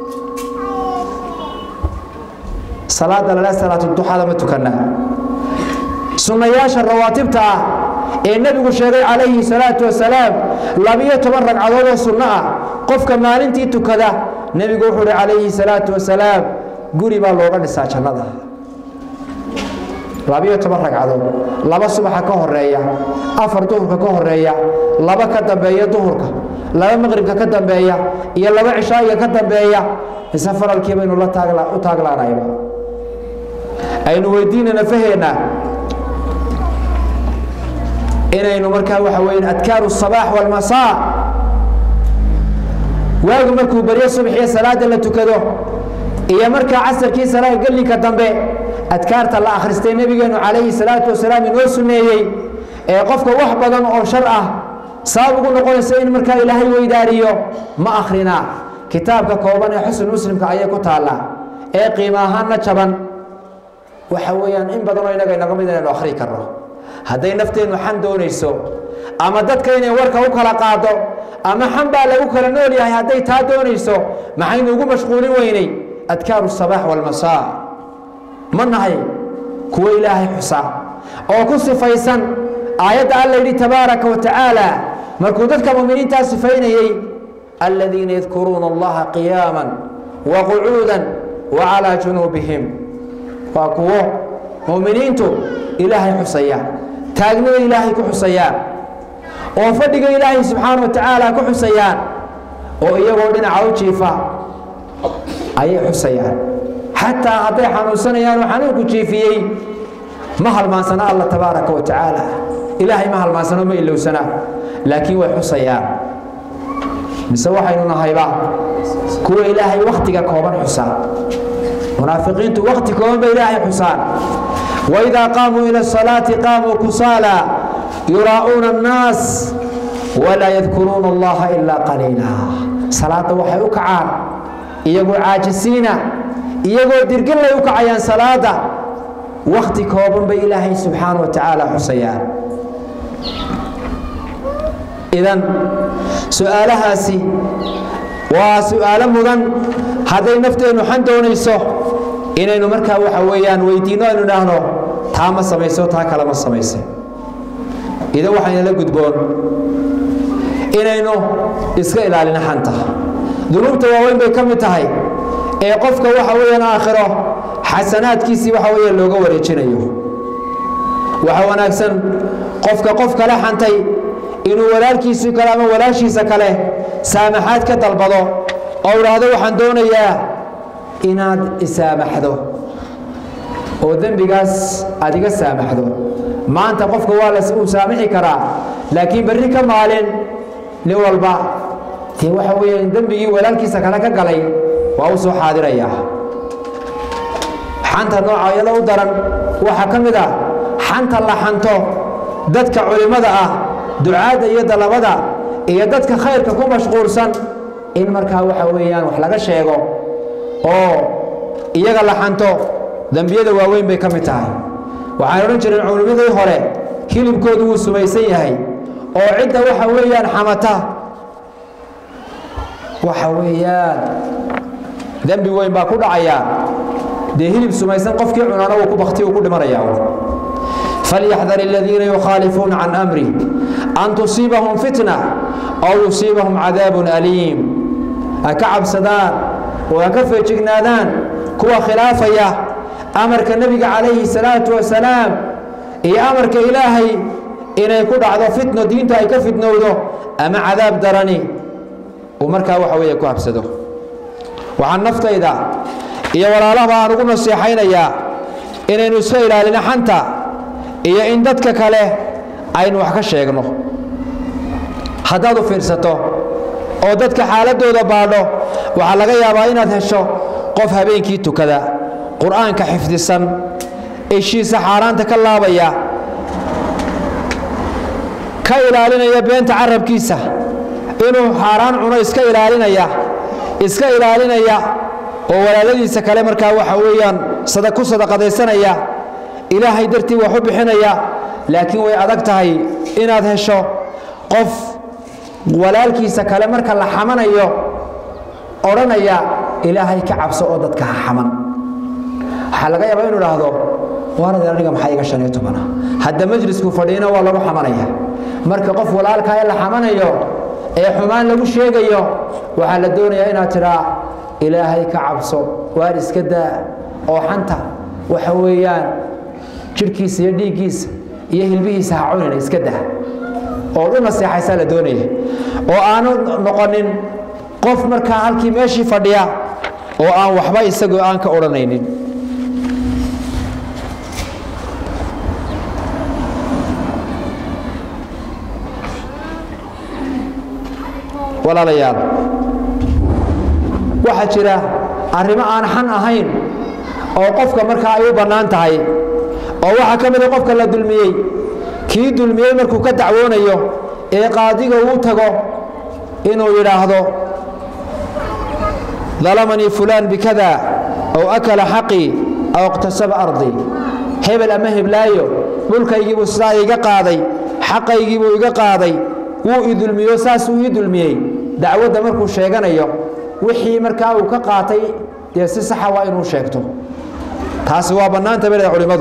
salaada lale salaatuduxada ma tukannaa sunnayaasha rawaatibta ah ee nebigu sheegay calayhi salaatu wasalaam labiyo toban ragcadood oo sunno ah qofka maalintii tukada nebigu wuxuu uhi calayhi salaatu wasalaam guri baa looga dhisaa jannada labiyo toban ragcadood laba subaxa ka horeeya afar duhurka ka horeeya laba ka dambeeya duhurka laba maqribka ka dambeeya iyo laba cishaa'iga ka dambeeya mise faralkii baynu la u taaglaanayba aynu weydiinana faheenna inaynu markaa waxa weeye adkaaru sabaax walmasaa waagu markuu baryo subaxiyo salaada la tukado iyo markaa casarkii salaada gellinka dambe adkaarta la akhristay nebigeennu calayhi salaatu wasalaam inoo sunneeyey ee qofka wax badan oo shar ah sabab ugu noqonaysa in markaa ilaahay weydaariyo ma akhrinaa kitaabka kooban ee xusn muslimka ayay ku taallaa ee qiimo ahaanna jaban waxa weeyaan in badanoo innaga inaga mid inaynu akhri karno hadday nafteennu xan doonayso ama dadka inay warka u kala qaado ama xan baa lagu kala nool yahay hadday taa doonayso maxaynu ugu mashquulin weynay adkaaru sabaax walmasaa ma nahay kuwo ilaahay xusa oo ku sifaysan aayadda alla yidhi tabaaraka wa tacaala markuu dadka muminiintaa sifaynayey aladiina yadkuruuna allaha qiyaaman wa qucuudan wa calaa junuubihim waa kuwo muminiintu ilaahay xusaya taagnida ilaahay ku xusayaan oo fadhiga ilaahay subxaana wa tacaala ku xusayaan oo iyagoo dhinaca u jiifa ayay xusayaan xataa hadday xanuunsanayaan oo xanuunku jiifiyey ma halmaansana alla tabaaraka wa tacaala ilaahay ma halmaansano ma ilowsana laakiin way xusayaan mise waxaynu nahayba kuwa ilaahay wakhtiga kooban xusa munaafiqiintu wakhti kooban bay ilaahay xusaan waidaa qaamuu ila asalaati qaamuu kusaala yuraa'uuna annaas walaa yadkuruuna allaha ilaa qaliila salaadda waxay u kacaan iyagoo caajisiina iyagoo dirgillay u kacayaan salaada wakhti kooban bay ilaahay subxaana wa tacaala xusayaan idan su-aalahaasi waa su-aalo mudan hadday nafteennu xan doonayso inaynu markaa waxa weeyaan weydiinno aynu idhaahno taa ma samayso taa kale ma samaysay idan waxaynala gudboon inaynu iska ilaalino xanta dunuubta waaweyn bay ka mid tahay ee qofka waxa weeyaan aakhiro xasanaadkiisii waxa weeye looga wareejinayo waxa wanaagsan qofka qof kale xantay inuu walaalkiisii kale ama walaashiisa kale saamaxaad ka dalbado oo idhaahdo waxaan doonayaa inaad isaamaxdo oo dembigaas aad iga saamaxdo maanta qofka waa la uu saamixi karaa laakiin berri ka maalin nin walba dee waxa weeye dembigii walaalkiisa kale ka galay waa u soo xaadirayaa xanta nooca iyada u daran waxaa ka mid ah xanta la xanto dadka culimmada ah ducaadda iyo dalabada iyo dadka khayrka ku mashquulsan in markaa waxa weeyaan wax laga sheego oo iyaga la xanto dembiyada waaweyn bay ka mid tahay waxaan odhan jireen culimmadii hore hilibkoodu wuu sumaysan yahay oo cidda waxa weeyaan xamata waxa weeyaan dembi weyn baa ku dhacaya dee hilib sumaysan qofkii cunaana wuu ku bakti uu ku dhimanaya falyaxdar aladiina yukhaalifuuna can amri an tusiibahum fitna aw yusiibahum cadaabun aliim ha ka cabsadaan oo ha ka feejignaadaan kuwa khilaafaya amarka nebiga calayhi salaatu wasalaam iyo amarka ilaahay inay ku dhacdo fitno diinta ay ka fitnowdo ama cadaab darani uu markaa waxa weeye ku habsado waxaan naftayda iyo walaalahaba aan ugu nasiixaynayaa inaynu iska ilaalino xanta iyo in dadka kale aynu wax ka sheegno haddaad u fiirsato oo dadka xaaladdooda baadho waxaa laga yaabaa inaad hesho qof habeenkii tukada qur'aanka xifdisan eshiisa xaaraanta ka laabaya ka ilaalinaya beenta carabkiisa inuu xaaraan cuno iska ilaalinaya iska ilaalinaya oo walaaladiisa kale markaa waxa weeyaan ku sadaqadaysanaya ilaahay dartii wax u bixinaya laakiin way adag tahay inaad hesho qof walaalkiisa kale marka la xamanayo odhanaya ilaahay ka cabso oo dadka ha xaman waxaa laga yaabaa inu idhaahdo waarade aniga maxaa iga shan iyo tobana hadda majlisku fadhiina waa lagu xamanaya marka qof walaalkaa ee la xamanayo ee xumaan lagu sheegayo waxaa la doonayaa inaad tidhaa ilaahay ka cabso waar iska daa oo xanta waxa weeyaan jidhkiisa iyo dhiiggiisa iyo hilbihiisa ha cunina iska dah oo u naseexaysaa la doonaya oo aanu noqonin qof markaa halkii meeshii fadhiya oo aan waxba isagoo aan ka odhanaynin walaalayaal waxaa jira arrimo aan xan ahayn oo qofka markaa ay u bannaan tahay oo waxaa ka mida qofka la dulmiyey kii dulmiyey markuu ka dacwoonayo ee qaadiga uu tago inuu yidhaahdo dalamanii fulaan bikada aw akala xaqii aw iqtasaba ardii hebel ama heblaayo dhulkaygiibuu sidaa iga qaaday xaqaygiibuu iga qaaday wuu i dulmiyo saasuu ii dulmiyey dacwadda markuu sheeganayo wixii markaa uu ka qaatay dee si saxa waa inuu sheegto taasi waa bannaanta beleda culimmadu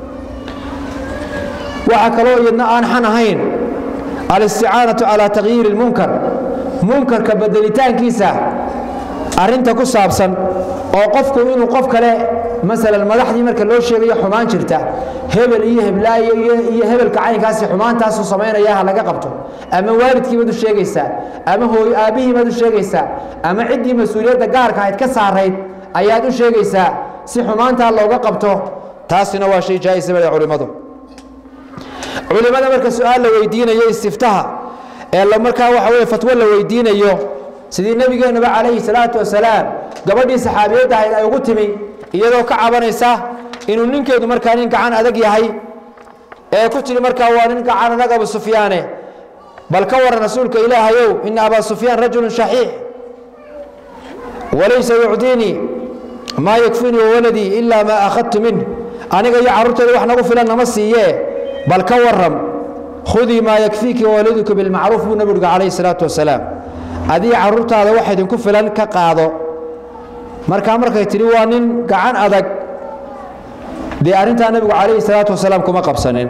waxaa kaloo iyadna aan xan ahayn alisticaanatu calaa takyiiri lmunkar munkarka bedelitaankiisa arrinta ku saabsan oo qofku inuu qof kale masalan madaxdii marka loo sheegayo xumaan jirta hebel iyo heblaayo iyo hebelka caynkaasi xumaantaasuu samaynaya ha laga qabto ama waalidkii baad u sheegaysaa ama hooy aabbihii baad u sheegaysaa ama ciddii mas-uuliyadda gaarka ahayd ka saarayd ayaad u sheegaysaa si xumaantaa looga qabto taasina waa shay jaa'isa bale culimmadu culimmada marka su-aal la weydiinayo istiftaha ee markaa waxa weye fatwo la weydiinayo sidii nebigeenuba calayhi salaatu wasalaam gabadhii saxaabiyadda ahayd ay ugu timi iyadoo ka cabanaysa inuu ninkeedu markaa nin gacan adag yahay ee ku tiri markaa waa nin gacan adag abu sufyaane bal ka waran rasuulka ilaahayow ina abaa sufyaan rajulu shaxiix walaysa yucdiinii maa yakfinii wawaladii ilaa maa akhadtu minh aniga iyo carruurteeda wax nagu filan nama siiyee bal ka waram khudii maa yakfiiki wawaladuka bilmacruuf buu nebigu uhi calayhi salaatu wasalaam adii carruurtaada wax idinku filan ka qaado markaa markay tidhi waa nin gacan adag dee arrintaa nebigu calayhi salaatu wasalaam kuma qabsanin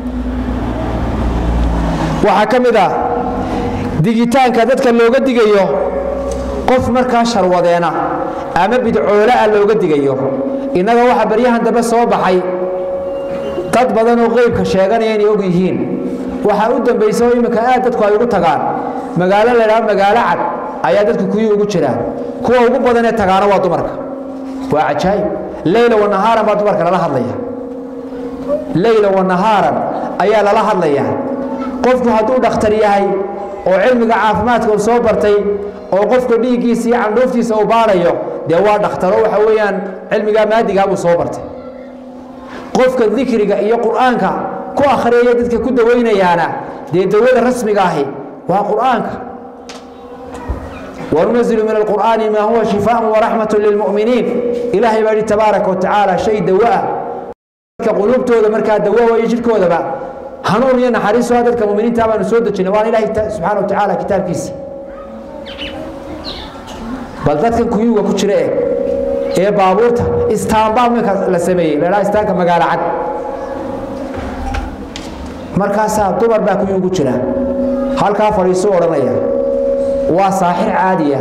waxaa ka mid ah digitaanka dadka looga digayo qof markaa sharwadeena ama bidcoolaa looga digayo innaga waxaa baryahan dambe soo baxay dad badan oo qeybka sheeganaya inay og yihiin waxaa u dambaysa oo imminka aad dadku ay ugu tagaan magaalo laydhaha magaalo cad ayaa dadku kuyii ugu jiraan kuwa ugu badanee tagaana waa dumarka waa cajaa'ib leyla wanahaaran baa dumarka lala hadlaya leyla wanahaaran ayaa lala hadlaya qofku hadduu dhakhtar yahay oo cilmiga caafimaadka uu soo bartay oo qofka dhiiggiisa iyo candhuuftiisa uu baarayo dee waa dhakhtaro waxa weeyaan cilmigaa maadigaa buu soo bartay qofka dikriga iyo qur'aanka ku akhriyaya dadka ku dawaynayaana dee dawada rasmiga ahi waa qur'aanka wanunazilu min alqur'aani maa huwa shifaaء waraxmat lilmu'miniin ilaahay baa yihi tabaaraka watacaala shay dawo ah dadka quluubtooda markaa dawo iyo jidhkoodaba hanuun iyo naxariiso ah dadka muminiinta baanu soo dejinay waana ilaahay subxaana wa tacaala kitaabkiisa bal dadkan kuyuga ku jira eh ee baabuurta istaanbaa minka la sameeyey ladhaha istaanka magaalo cad markaasaa dumar baa kuyugu jira halkaa fadhiisuu odhanaya waa saaxir caadiya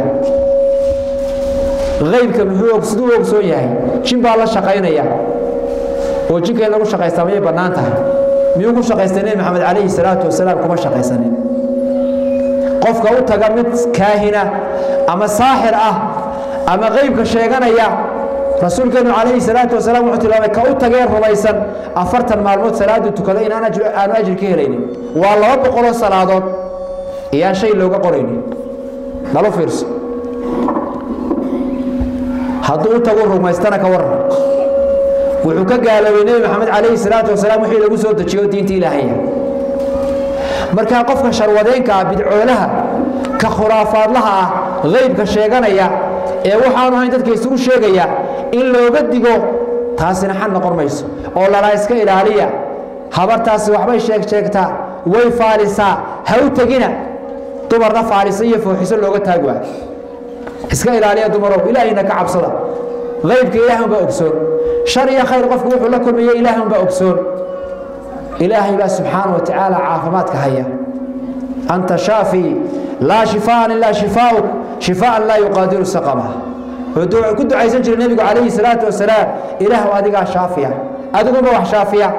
qaybka muxuu siduu ogsoon yahay jin baa la shaqaynaya oo jinka in lagu shaqaystaa mayay bannaan tahay miyuu ku shaqaystay nebi maxamed calayhi salaatu wasalaam kuma shaqaysanin qofka u taga mid kaahina ama saaxir ah ama qaybka sheeganaya rasuulkeenu calayhi salaatu wasalaam wuxuu tilmaamay ka u tagee rumaysan afartan maalmood salaadu tukada in aanu ajri ka helaynin waa laba boqoloo salaadood iyaan shay looga qoraynin nalo fiirso hadduu u tagu rumaystana ka waran wuxuu ka gaaloobay nebi maxamed calayhi salaatu wasalaam wixii lagu soo dejiyo diinta ilaahaya markaa qofka sharwadeenka ah bidcoolaha ka khuraafaadlaha ah qaybka sheeganaya ee waxaanu hayn dadka isugu sheegaya in looga digo taasina xal noqon mayso oo lalaa iska ilaaliya habartaasi waxbay sheeg sheegtaa way faalisaa ha u tegina dumarna faalisa iyo fooxiso looga taag waa iska ilaaliya dumarow ilaahayna ka cabsada qaybka ilaahay unbaa ogsoon shar iyo khayr qofku wuxuu la kulmaya ilaahay unbaa ogsoon ilaahay baa subxaana wa tacaala caafimaadka haya anta shaafi laa shifaaan ilaa shifaa'uk shifaaan laa yuqaadiru saqama wuxuu ku ducaysan jiray nebigu calayhi salaatu wasalaam ilaahw adigaa shaafiya adiguma wax shaafiya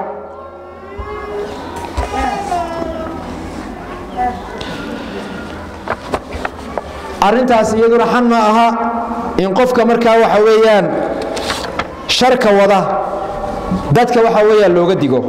arrintaas iyaduna xan ma aha in qofka markaa waxa weeyaan sharka wada dadka waxa weeyaan looga digo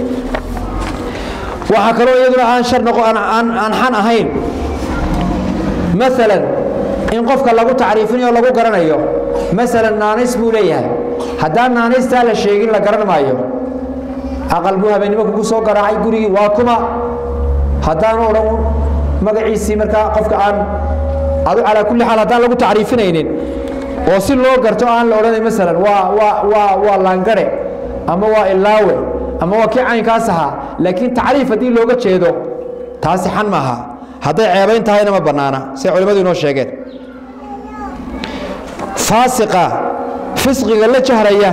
waxaa kaloo iyaduna aan shar noqo aan xan ahayn maalan in qofka lagu tacriifinayo lagu garanayo maalan naanays buu leeyahay haddaan naanaystaa la sheegin la garan maayo aqal buu habeennimo kugu soo garaacay gurigii waa kuma haddaanu odhan magaciisii markaa qofka aan adu calaa kulli xaal haddaan lagu tacriifinaynin oo si loo garto aan la odhanay maalan waa waa waa waa laangare ama waa ilaawe ama waa kii caynkaas ahaa laakiin tacriif haddii looga jeedo taasi xan maaha hadday ceebayn tahayna ma bannaana siday culimmadu inoo sheegeen faasiqa fisqiga la jahraya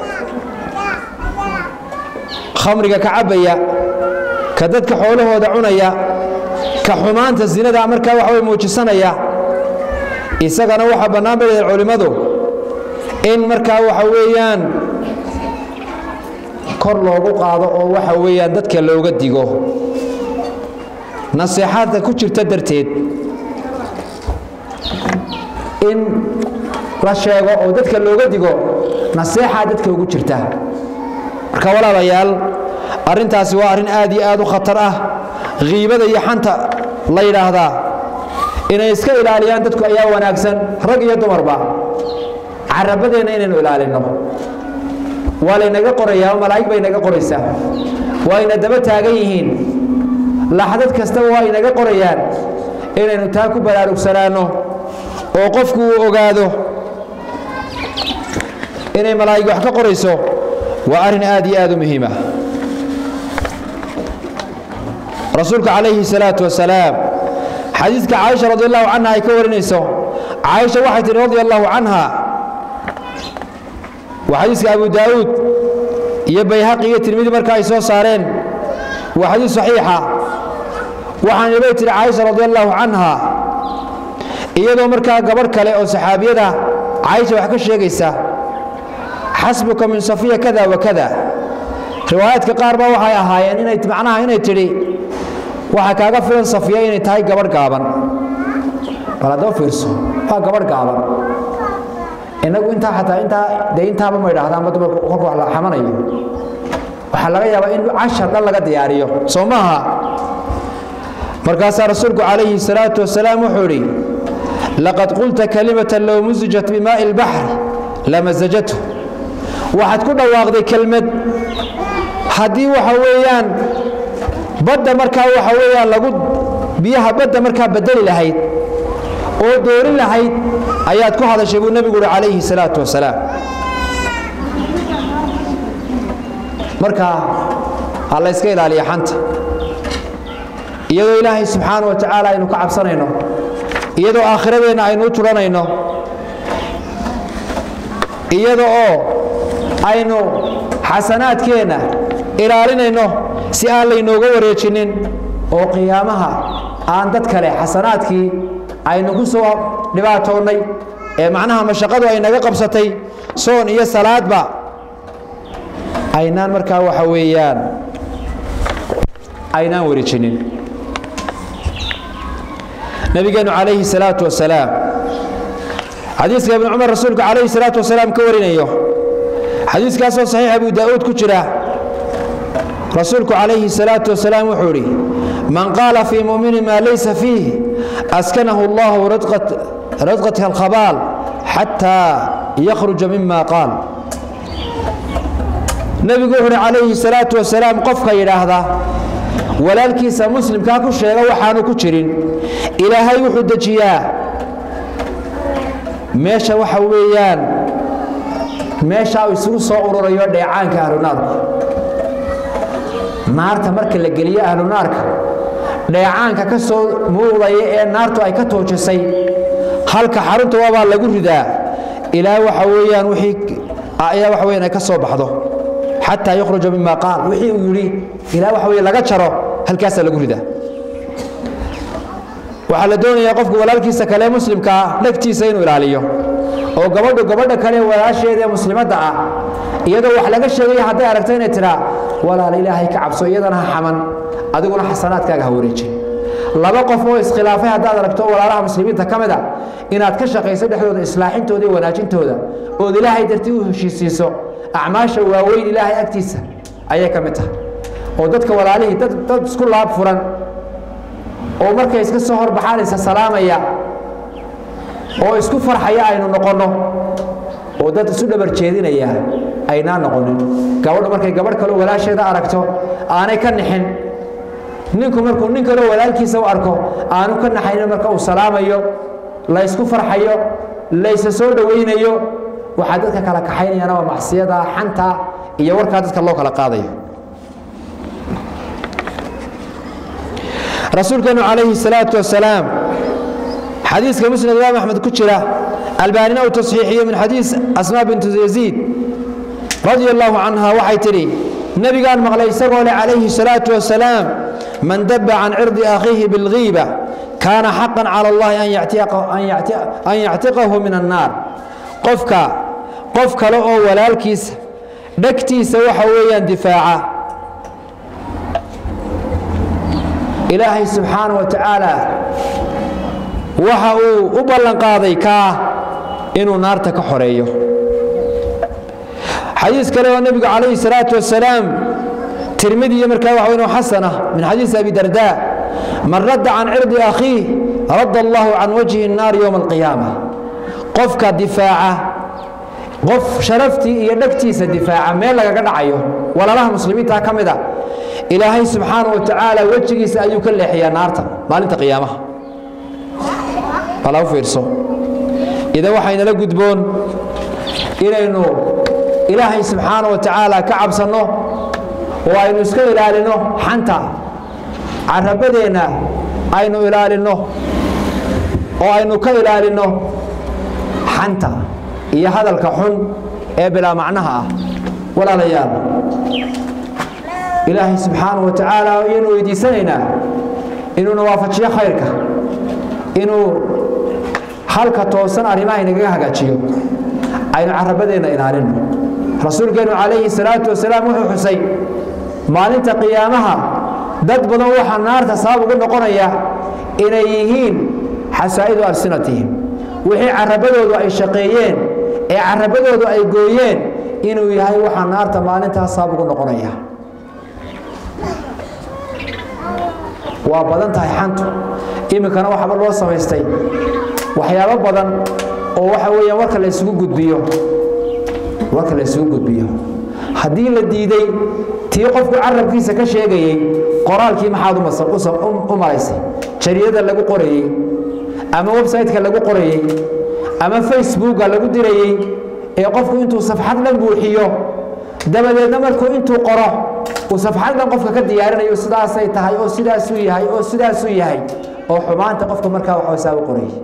khamriga ka cabbaya ka dadka xoolahooda cunaya ka xumaanta zinada markaa waxa way muujisanaya isagana waxaa bannaan bay leedahay culimmadu in markaa waxa weeyaan kor loogu qaado oo waxa weeyaan dadka looga digo naseexaadka ku jirta darteed in la sheego oo dadka looga digo naseexaa dadka ugu jirta marka walaalayaal arrintaasi waa arrin aad iyo aad u khatar ah khiibada iyo xanta la yidhaahdaa inay iska ilaaliyaan dadku ayaa wanaagsan rag iyo dumarba carabadeenna inaynu ilaalinno waa laynaga qorayaa malaa'ig bay naga qoraysaa waa ayna daba taagan yihiin laxdad kastaba waa inaga qorayaan inaynu taa ku baraarugsanaanno oo qofku uu ogaado inay malaa'ig wax ka qorayso waa arrin aad iyo aad u muhiima rasuulka calayhi salaatu wasalaam xadiidka caaisha radi allahu canha ay ka warinayso caaisha waxay tihi radi allahu canha waa xadiiska abu daa'uud iyo bayhaqi iyo tirmidi marka ay soo saareen waa xadiis saxiixa waxaana bay tihi caaisha radi allahu canha iyadoo markaa gabadh kale oo saxaabiyada caaisha wax ka sheegaysa xasbuka min safiya kada wa kada riwaayaadka qaar ba waxay ahaayeen inay macnaha inay tidhi waxaa kaaga filan safiya inay tahay gabadh gaaban bal haddaba fiirso waa gabadh gaaban inagu intaa xataa intaa dee intaaba ma idhaahdaan dumarku kolka wax la xamanayo waxaa laga yaabaa in cashar dhan laga diyaariyo soo maaha markaasaa rasuulku calayhi salaatu wasalaam wuxuu idhi laqad qulta kalimatan low musijat bimaa'i lbaxri lamasajatu waxaad ku dhawaaqday kelmad haddii waxa weeyaan badda markaa waxa weeyaan lagu biyaha badda markaa bedeli lahayd oo doorin lahayd ayaad ku hadashay buu nebigu uhi calayhi salaatu wasalaam marka ha la yska ilaaliya xanta iyadoo ilaahay subxaana wa tacaala aynu ka cabsanayno iyadoo aakhiradeenna aynu u turanayno iyada oo aynu xasanaadkeenna ilaalinayno si aan laynooga wareejinin oo qiyaamaha aan dad kale xasanaadkii aynu ku soo dhibaatoonnay ee macnaha mashaqadu ay naga qabsatay soon iyo salaadba aynaan markaa waxa weeyaan aynaan wareejinin nabigeennu calayhi salaatu wasalaam xadiiska ibnu cumar rasuulka calayhi salaatu wasalaam ka warinayo xadiiskaasoo saxiix abu daa'uud ku jira rasuulku calayhi salaatu wasalaam wuxuu idhi man qaala fii muminin maa laysa fiih askanahu allahu radqatha alkhabaal xataa yakhruja mima qaal nebigu wuxu uhi calayhi salaatu wasalaam qofka yidhaahda walaalkiisa muslimkaa ku sheega waxaanu ku jirin ilaahay wuxuu dejiyaa meesha waxa weeyaan meesha uu isugu soo ururayo dheecaanka ahlunaarku naarta marka la geliyo ahlunaarka dheecaanka ka soo muuqdaya ee naartu ay ka toojisay halka xarunta waabaa lagu ridaa ilaa waxa weeyaan wixii ayaa waxa weeyaan ay ka soo baxdo xataa yukhruja mima qaal wixii uu yidhi ilaa waxa weeye laga jaro halkaasaa lagu ridaa waxaa la doonayaa qofku walaalkiisa kale muslimkaa naftiisa inuu ilaaliyo oo gabadhu gabadha kale walaasheeda ee muslimadda ah iyadoo wax laga sheegaya hadday aragto inay tidhaa walaal ilaahay ka cabso iyadana ha xaman adiguna xasanaadkaaga ha wareejin laba qof oo iskhilaafay haddaad aragto walaalaha muslimiinta ka mid a inaad ka shaqayso dhexdooda islaaxintooda iyo wanaajintooda ood ilaahay dartii u heshiisiiso acmaasha waaweyn ilaahay agtiisa ayay ka mid tahay oo dadka walaalihii dad dad isku laab furan oo markay iska soo horbaxaan isa salaamaya oo isku farxaya aynu noqonno oo dad isu dhabar jeedinaya aynaa noqonin gabadhu markay gabadh kaleo walaasheeda aragto aanay ka nixin ninku markuu nin kaleo walaalkiisa u arko aanu ka naxaynin marka uu salaamayo laysku farxayo laysa soo dhowaynayo waxaa dadka kala kaxaynayana waa macsiyada xanta iyo warkaa dadka loo kala qaadayo rasuulkeenu calayhi salaatu wasalaam xadiiska musnad imaam axmed ku jira albaanina uu tasxiixiyo min xadiis asmaa bintu yaziid radia allahu canha waxay tidhi nebigaan maqlay isagoo leh calayhi salaatu wasalaam man daba can cirdi akhiihi bilghiiba kaana xaqan cala allahi an yactiqahu min annaar qofka qof kale oo walaalkiisa dhegtiisa waxa weeyaan difaaca ilaahay subxaana wa tacaala waxa uu u ballanqaaday kaa inuu naarta ka xoreeyo xadiis kale oo nebigu calayhi salaatu wasalaam tirmidi iyo markaa waxa weyn xasana min xadiis abi darda man radda can cirdi akhiih radda allahu can wajhi الnaar yowma alqiyaama qofka difaaca qof sharaftii iyo dhegtiisa difaaca meel lagaga dhacayo walaalaha muslimiinta ka mid a ilaahay subxaana wa tacaala wejigiisa ayuu ka leexiyaa naarta maalinta qiyaamaha bala u fiirso idan waxaynala gudboon inaynu ilaahay subxaana wa tacaala ka cabsanno oo aynu iska ilaalino xanta carabadeenna aynu ilaalinno oo aynu ka ilaalinno xanta iyo hadalka xun ee bilaa macnaha ah walaalayaal ilaahay subxaana wa tacaala ayaynu weydiisanaynaa inuuna waafajiyo khayrka inuu halka toosan arrimaha inagaga hagaajiyo aynu carabadeenna ilaalino rasuulkeennu calayhi salaatu wasalaam wuxuu xusay maalinta qiyaamaha dad badan waxaa naarta sabab ugu noqonaya inay yihiin xasaa'idu alsinatihim wixii carabadoodu ay shaqeeyeen ee carabadoodu ay gooyeen inuu yahay waxaa naarta maalintaas sabab ugu noqonaya waa badan tahay xantu iminkana waxba loo samaystay waxyaabo badan oo waxa weeyaan warka la isugu gudbiyo warka la isugu gudbiyo haddii la diiday tii qofku carabkiisa ka sheegayey qoraalkii maxaad u malaysay jariyada lagu qorayey ama website-ka lagu qorayey ama facebooka lagu dirayey ee qofku intuu safxad dhan buuxiyo dabadeedna markuu intuu qoro uu safxad dhan qofka ka diyaarinayo sidaasay tahay oo sidaasuu yahay oo sidaasuu yahay oo xumaanta qofka markaa waxoosaa u qorayay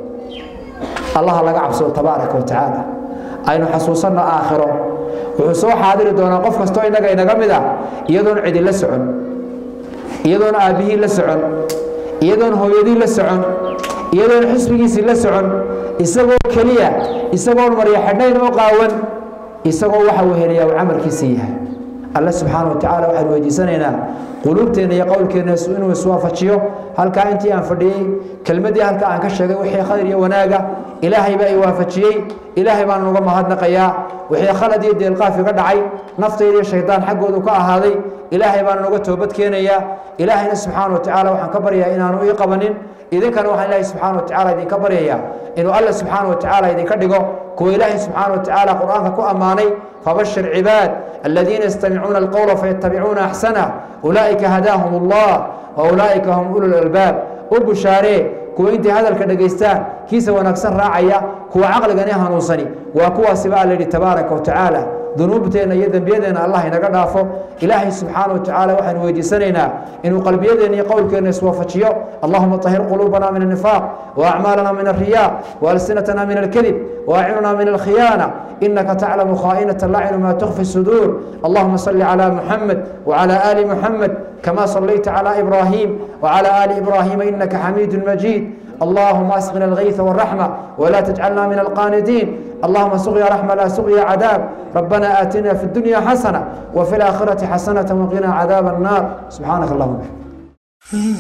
allaha laga cabsado tabaaraka wa tacaala aynu xasuusanno aakhiro wuxuu soo xaadiri doonaa qof kastoo innaga inaga mid a iyadoon cidi la socon iyadoon aabbihii la socon iyadoon hooyadii la socon iyadoon xisbigiisii la socon isagoo keliya isagoon marya xidhnayn oo qaawan isagoo waxa uu helayaa uu camalkiisii yahay alle subxaana wa tacala waxaynu weydiisanaynaa quluubteenna iyo qowlkeenna inuu iswaafajiyo halkaa intii aan fadhiyey kelmaddii halka aan ka sheegay wixii khayr iyo wanaaga ilaahay baa i waafajiyey ilaahay baan uga mahadnaqayaa wixii khalad iyo deelqaaf iga dhacay naftayda iyo shaydaan xaggoodu ka ahaaday ilaahay baan uga toobad keenayaa ilaahayna subxaana wa tacaala waxaan ka baryayaa inaanu ii qabanin idinkana waxaan ilaahay subxaana wa tacaala idinka baryayaa inuu alle subxaana wa tacaala idinka dhigo kuwa ilaahay subxaana wa tacaala qur-aanka ku ammaanay fabashir cibaad aladiina yastamicuuna alqowla fayattabicuuna axsanah ulaa'ika hadaahum allah wa ulaa'ika hum ulu lalbaab u bushaaree kuwa intay hadalka dhegaystaan kiisa wanaagsan raacaya kuwa caqligani hanuunsani waa kuwaasiba alla yidhi tabaaraka wa tacaala dunuubteenna iyo dembiyadeenna allah inaga dhaafo ilaahay subxaana wa tacaala waxaanu weydiisanaynaa inuu qalbiyadeenna iyo qowlkeenna iswaafajiyo allahuma طahir quluubana min الnifaaq وأعmaalana min الriyaa وأlsinatana min الkذib وأعinuna min الkhiyaanة إنك تعلم خائنة الأعين ما تخفي الصدور اللهم صل على محمد وعلى آل محمد كما صليت على إبراهيم وعلى آل إبراهيم إنك حميد مجيد اللهم أسقنا الغيث والرحمة ولا تجعلنا من القانتين اللهم سقيا رحمة لا سقيا عذاب ربنا آتنا في الدنيا حسنة وفي الآخرة حسنة وقنا عذاب النار سبحانك اللهم وبحمدك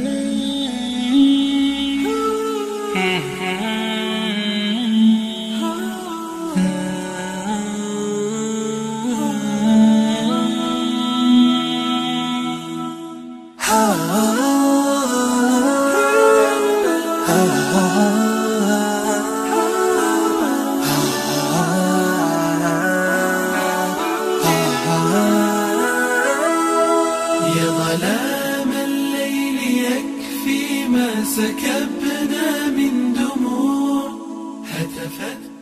يا ظلام الليل يكفي ما سكبنا من دموع هتفت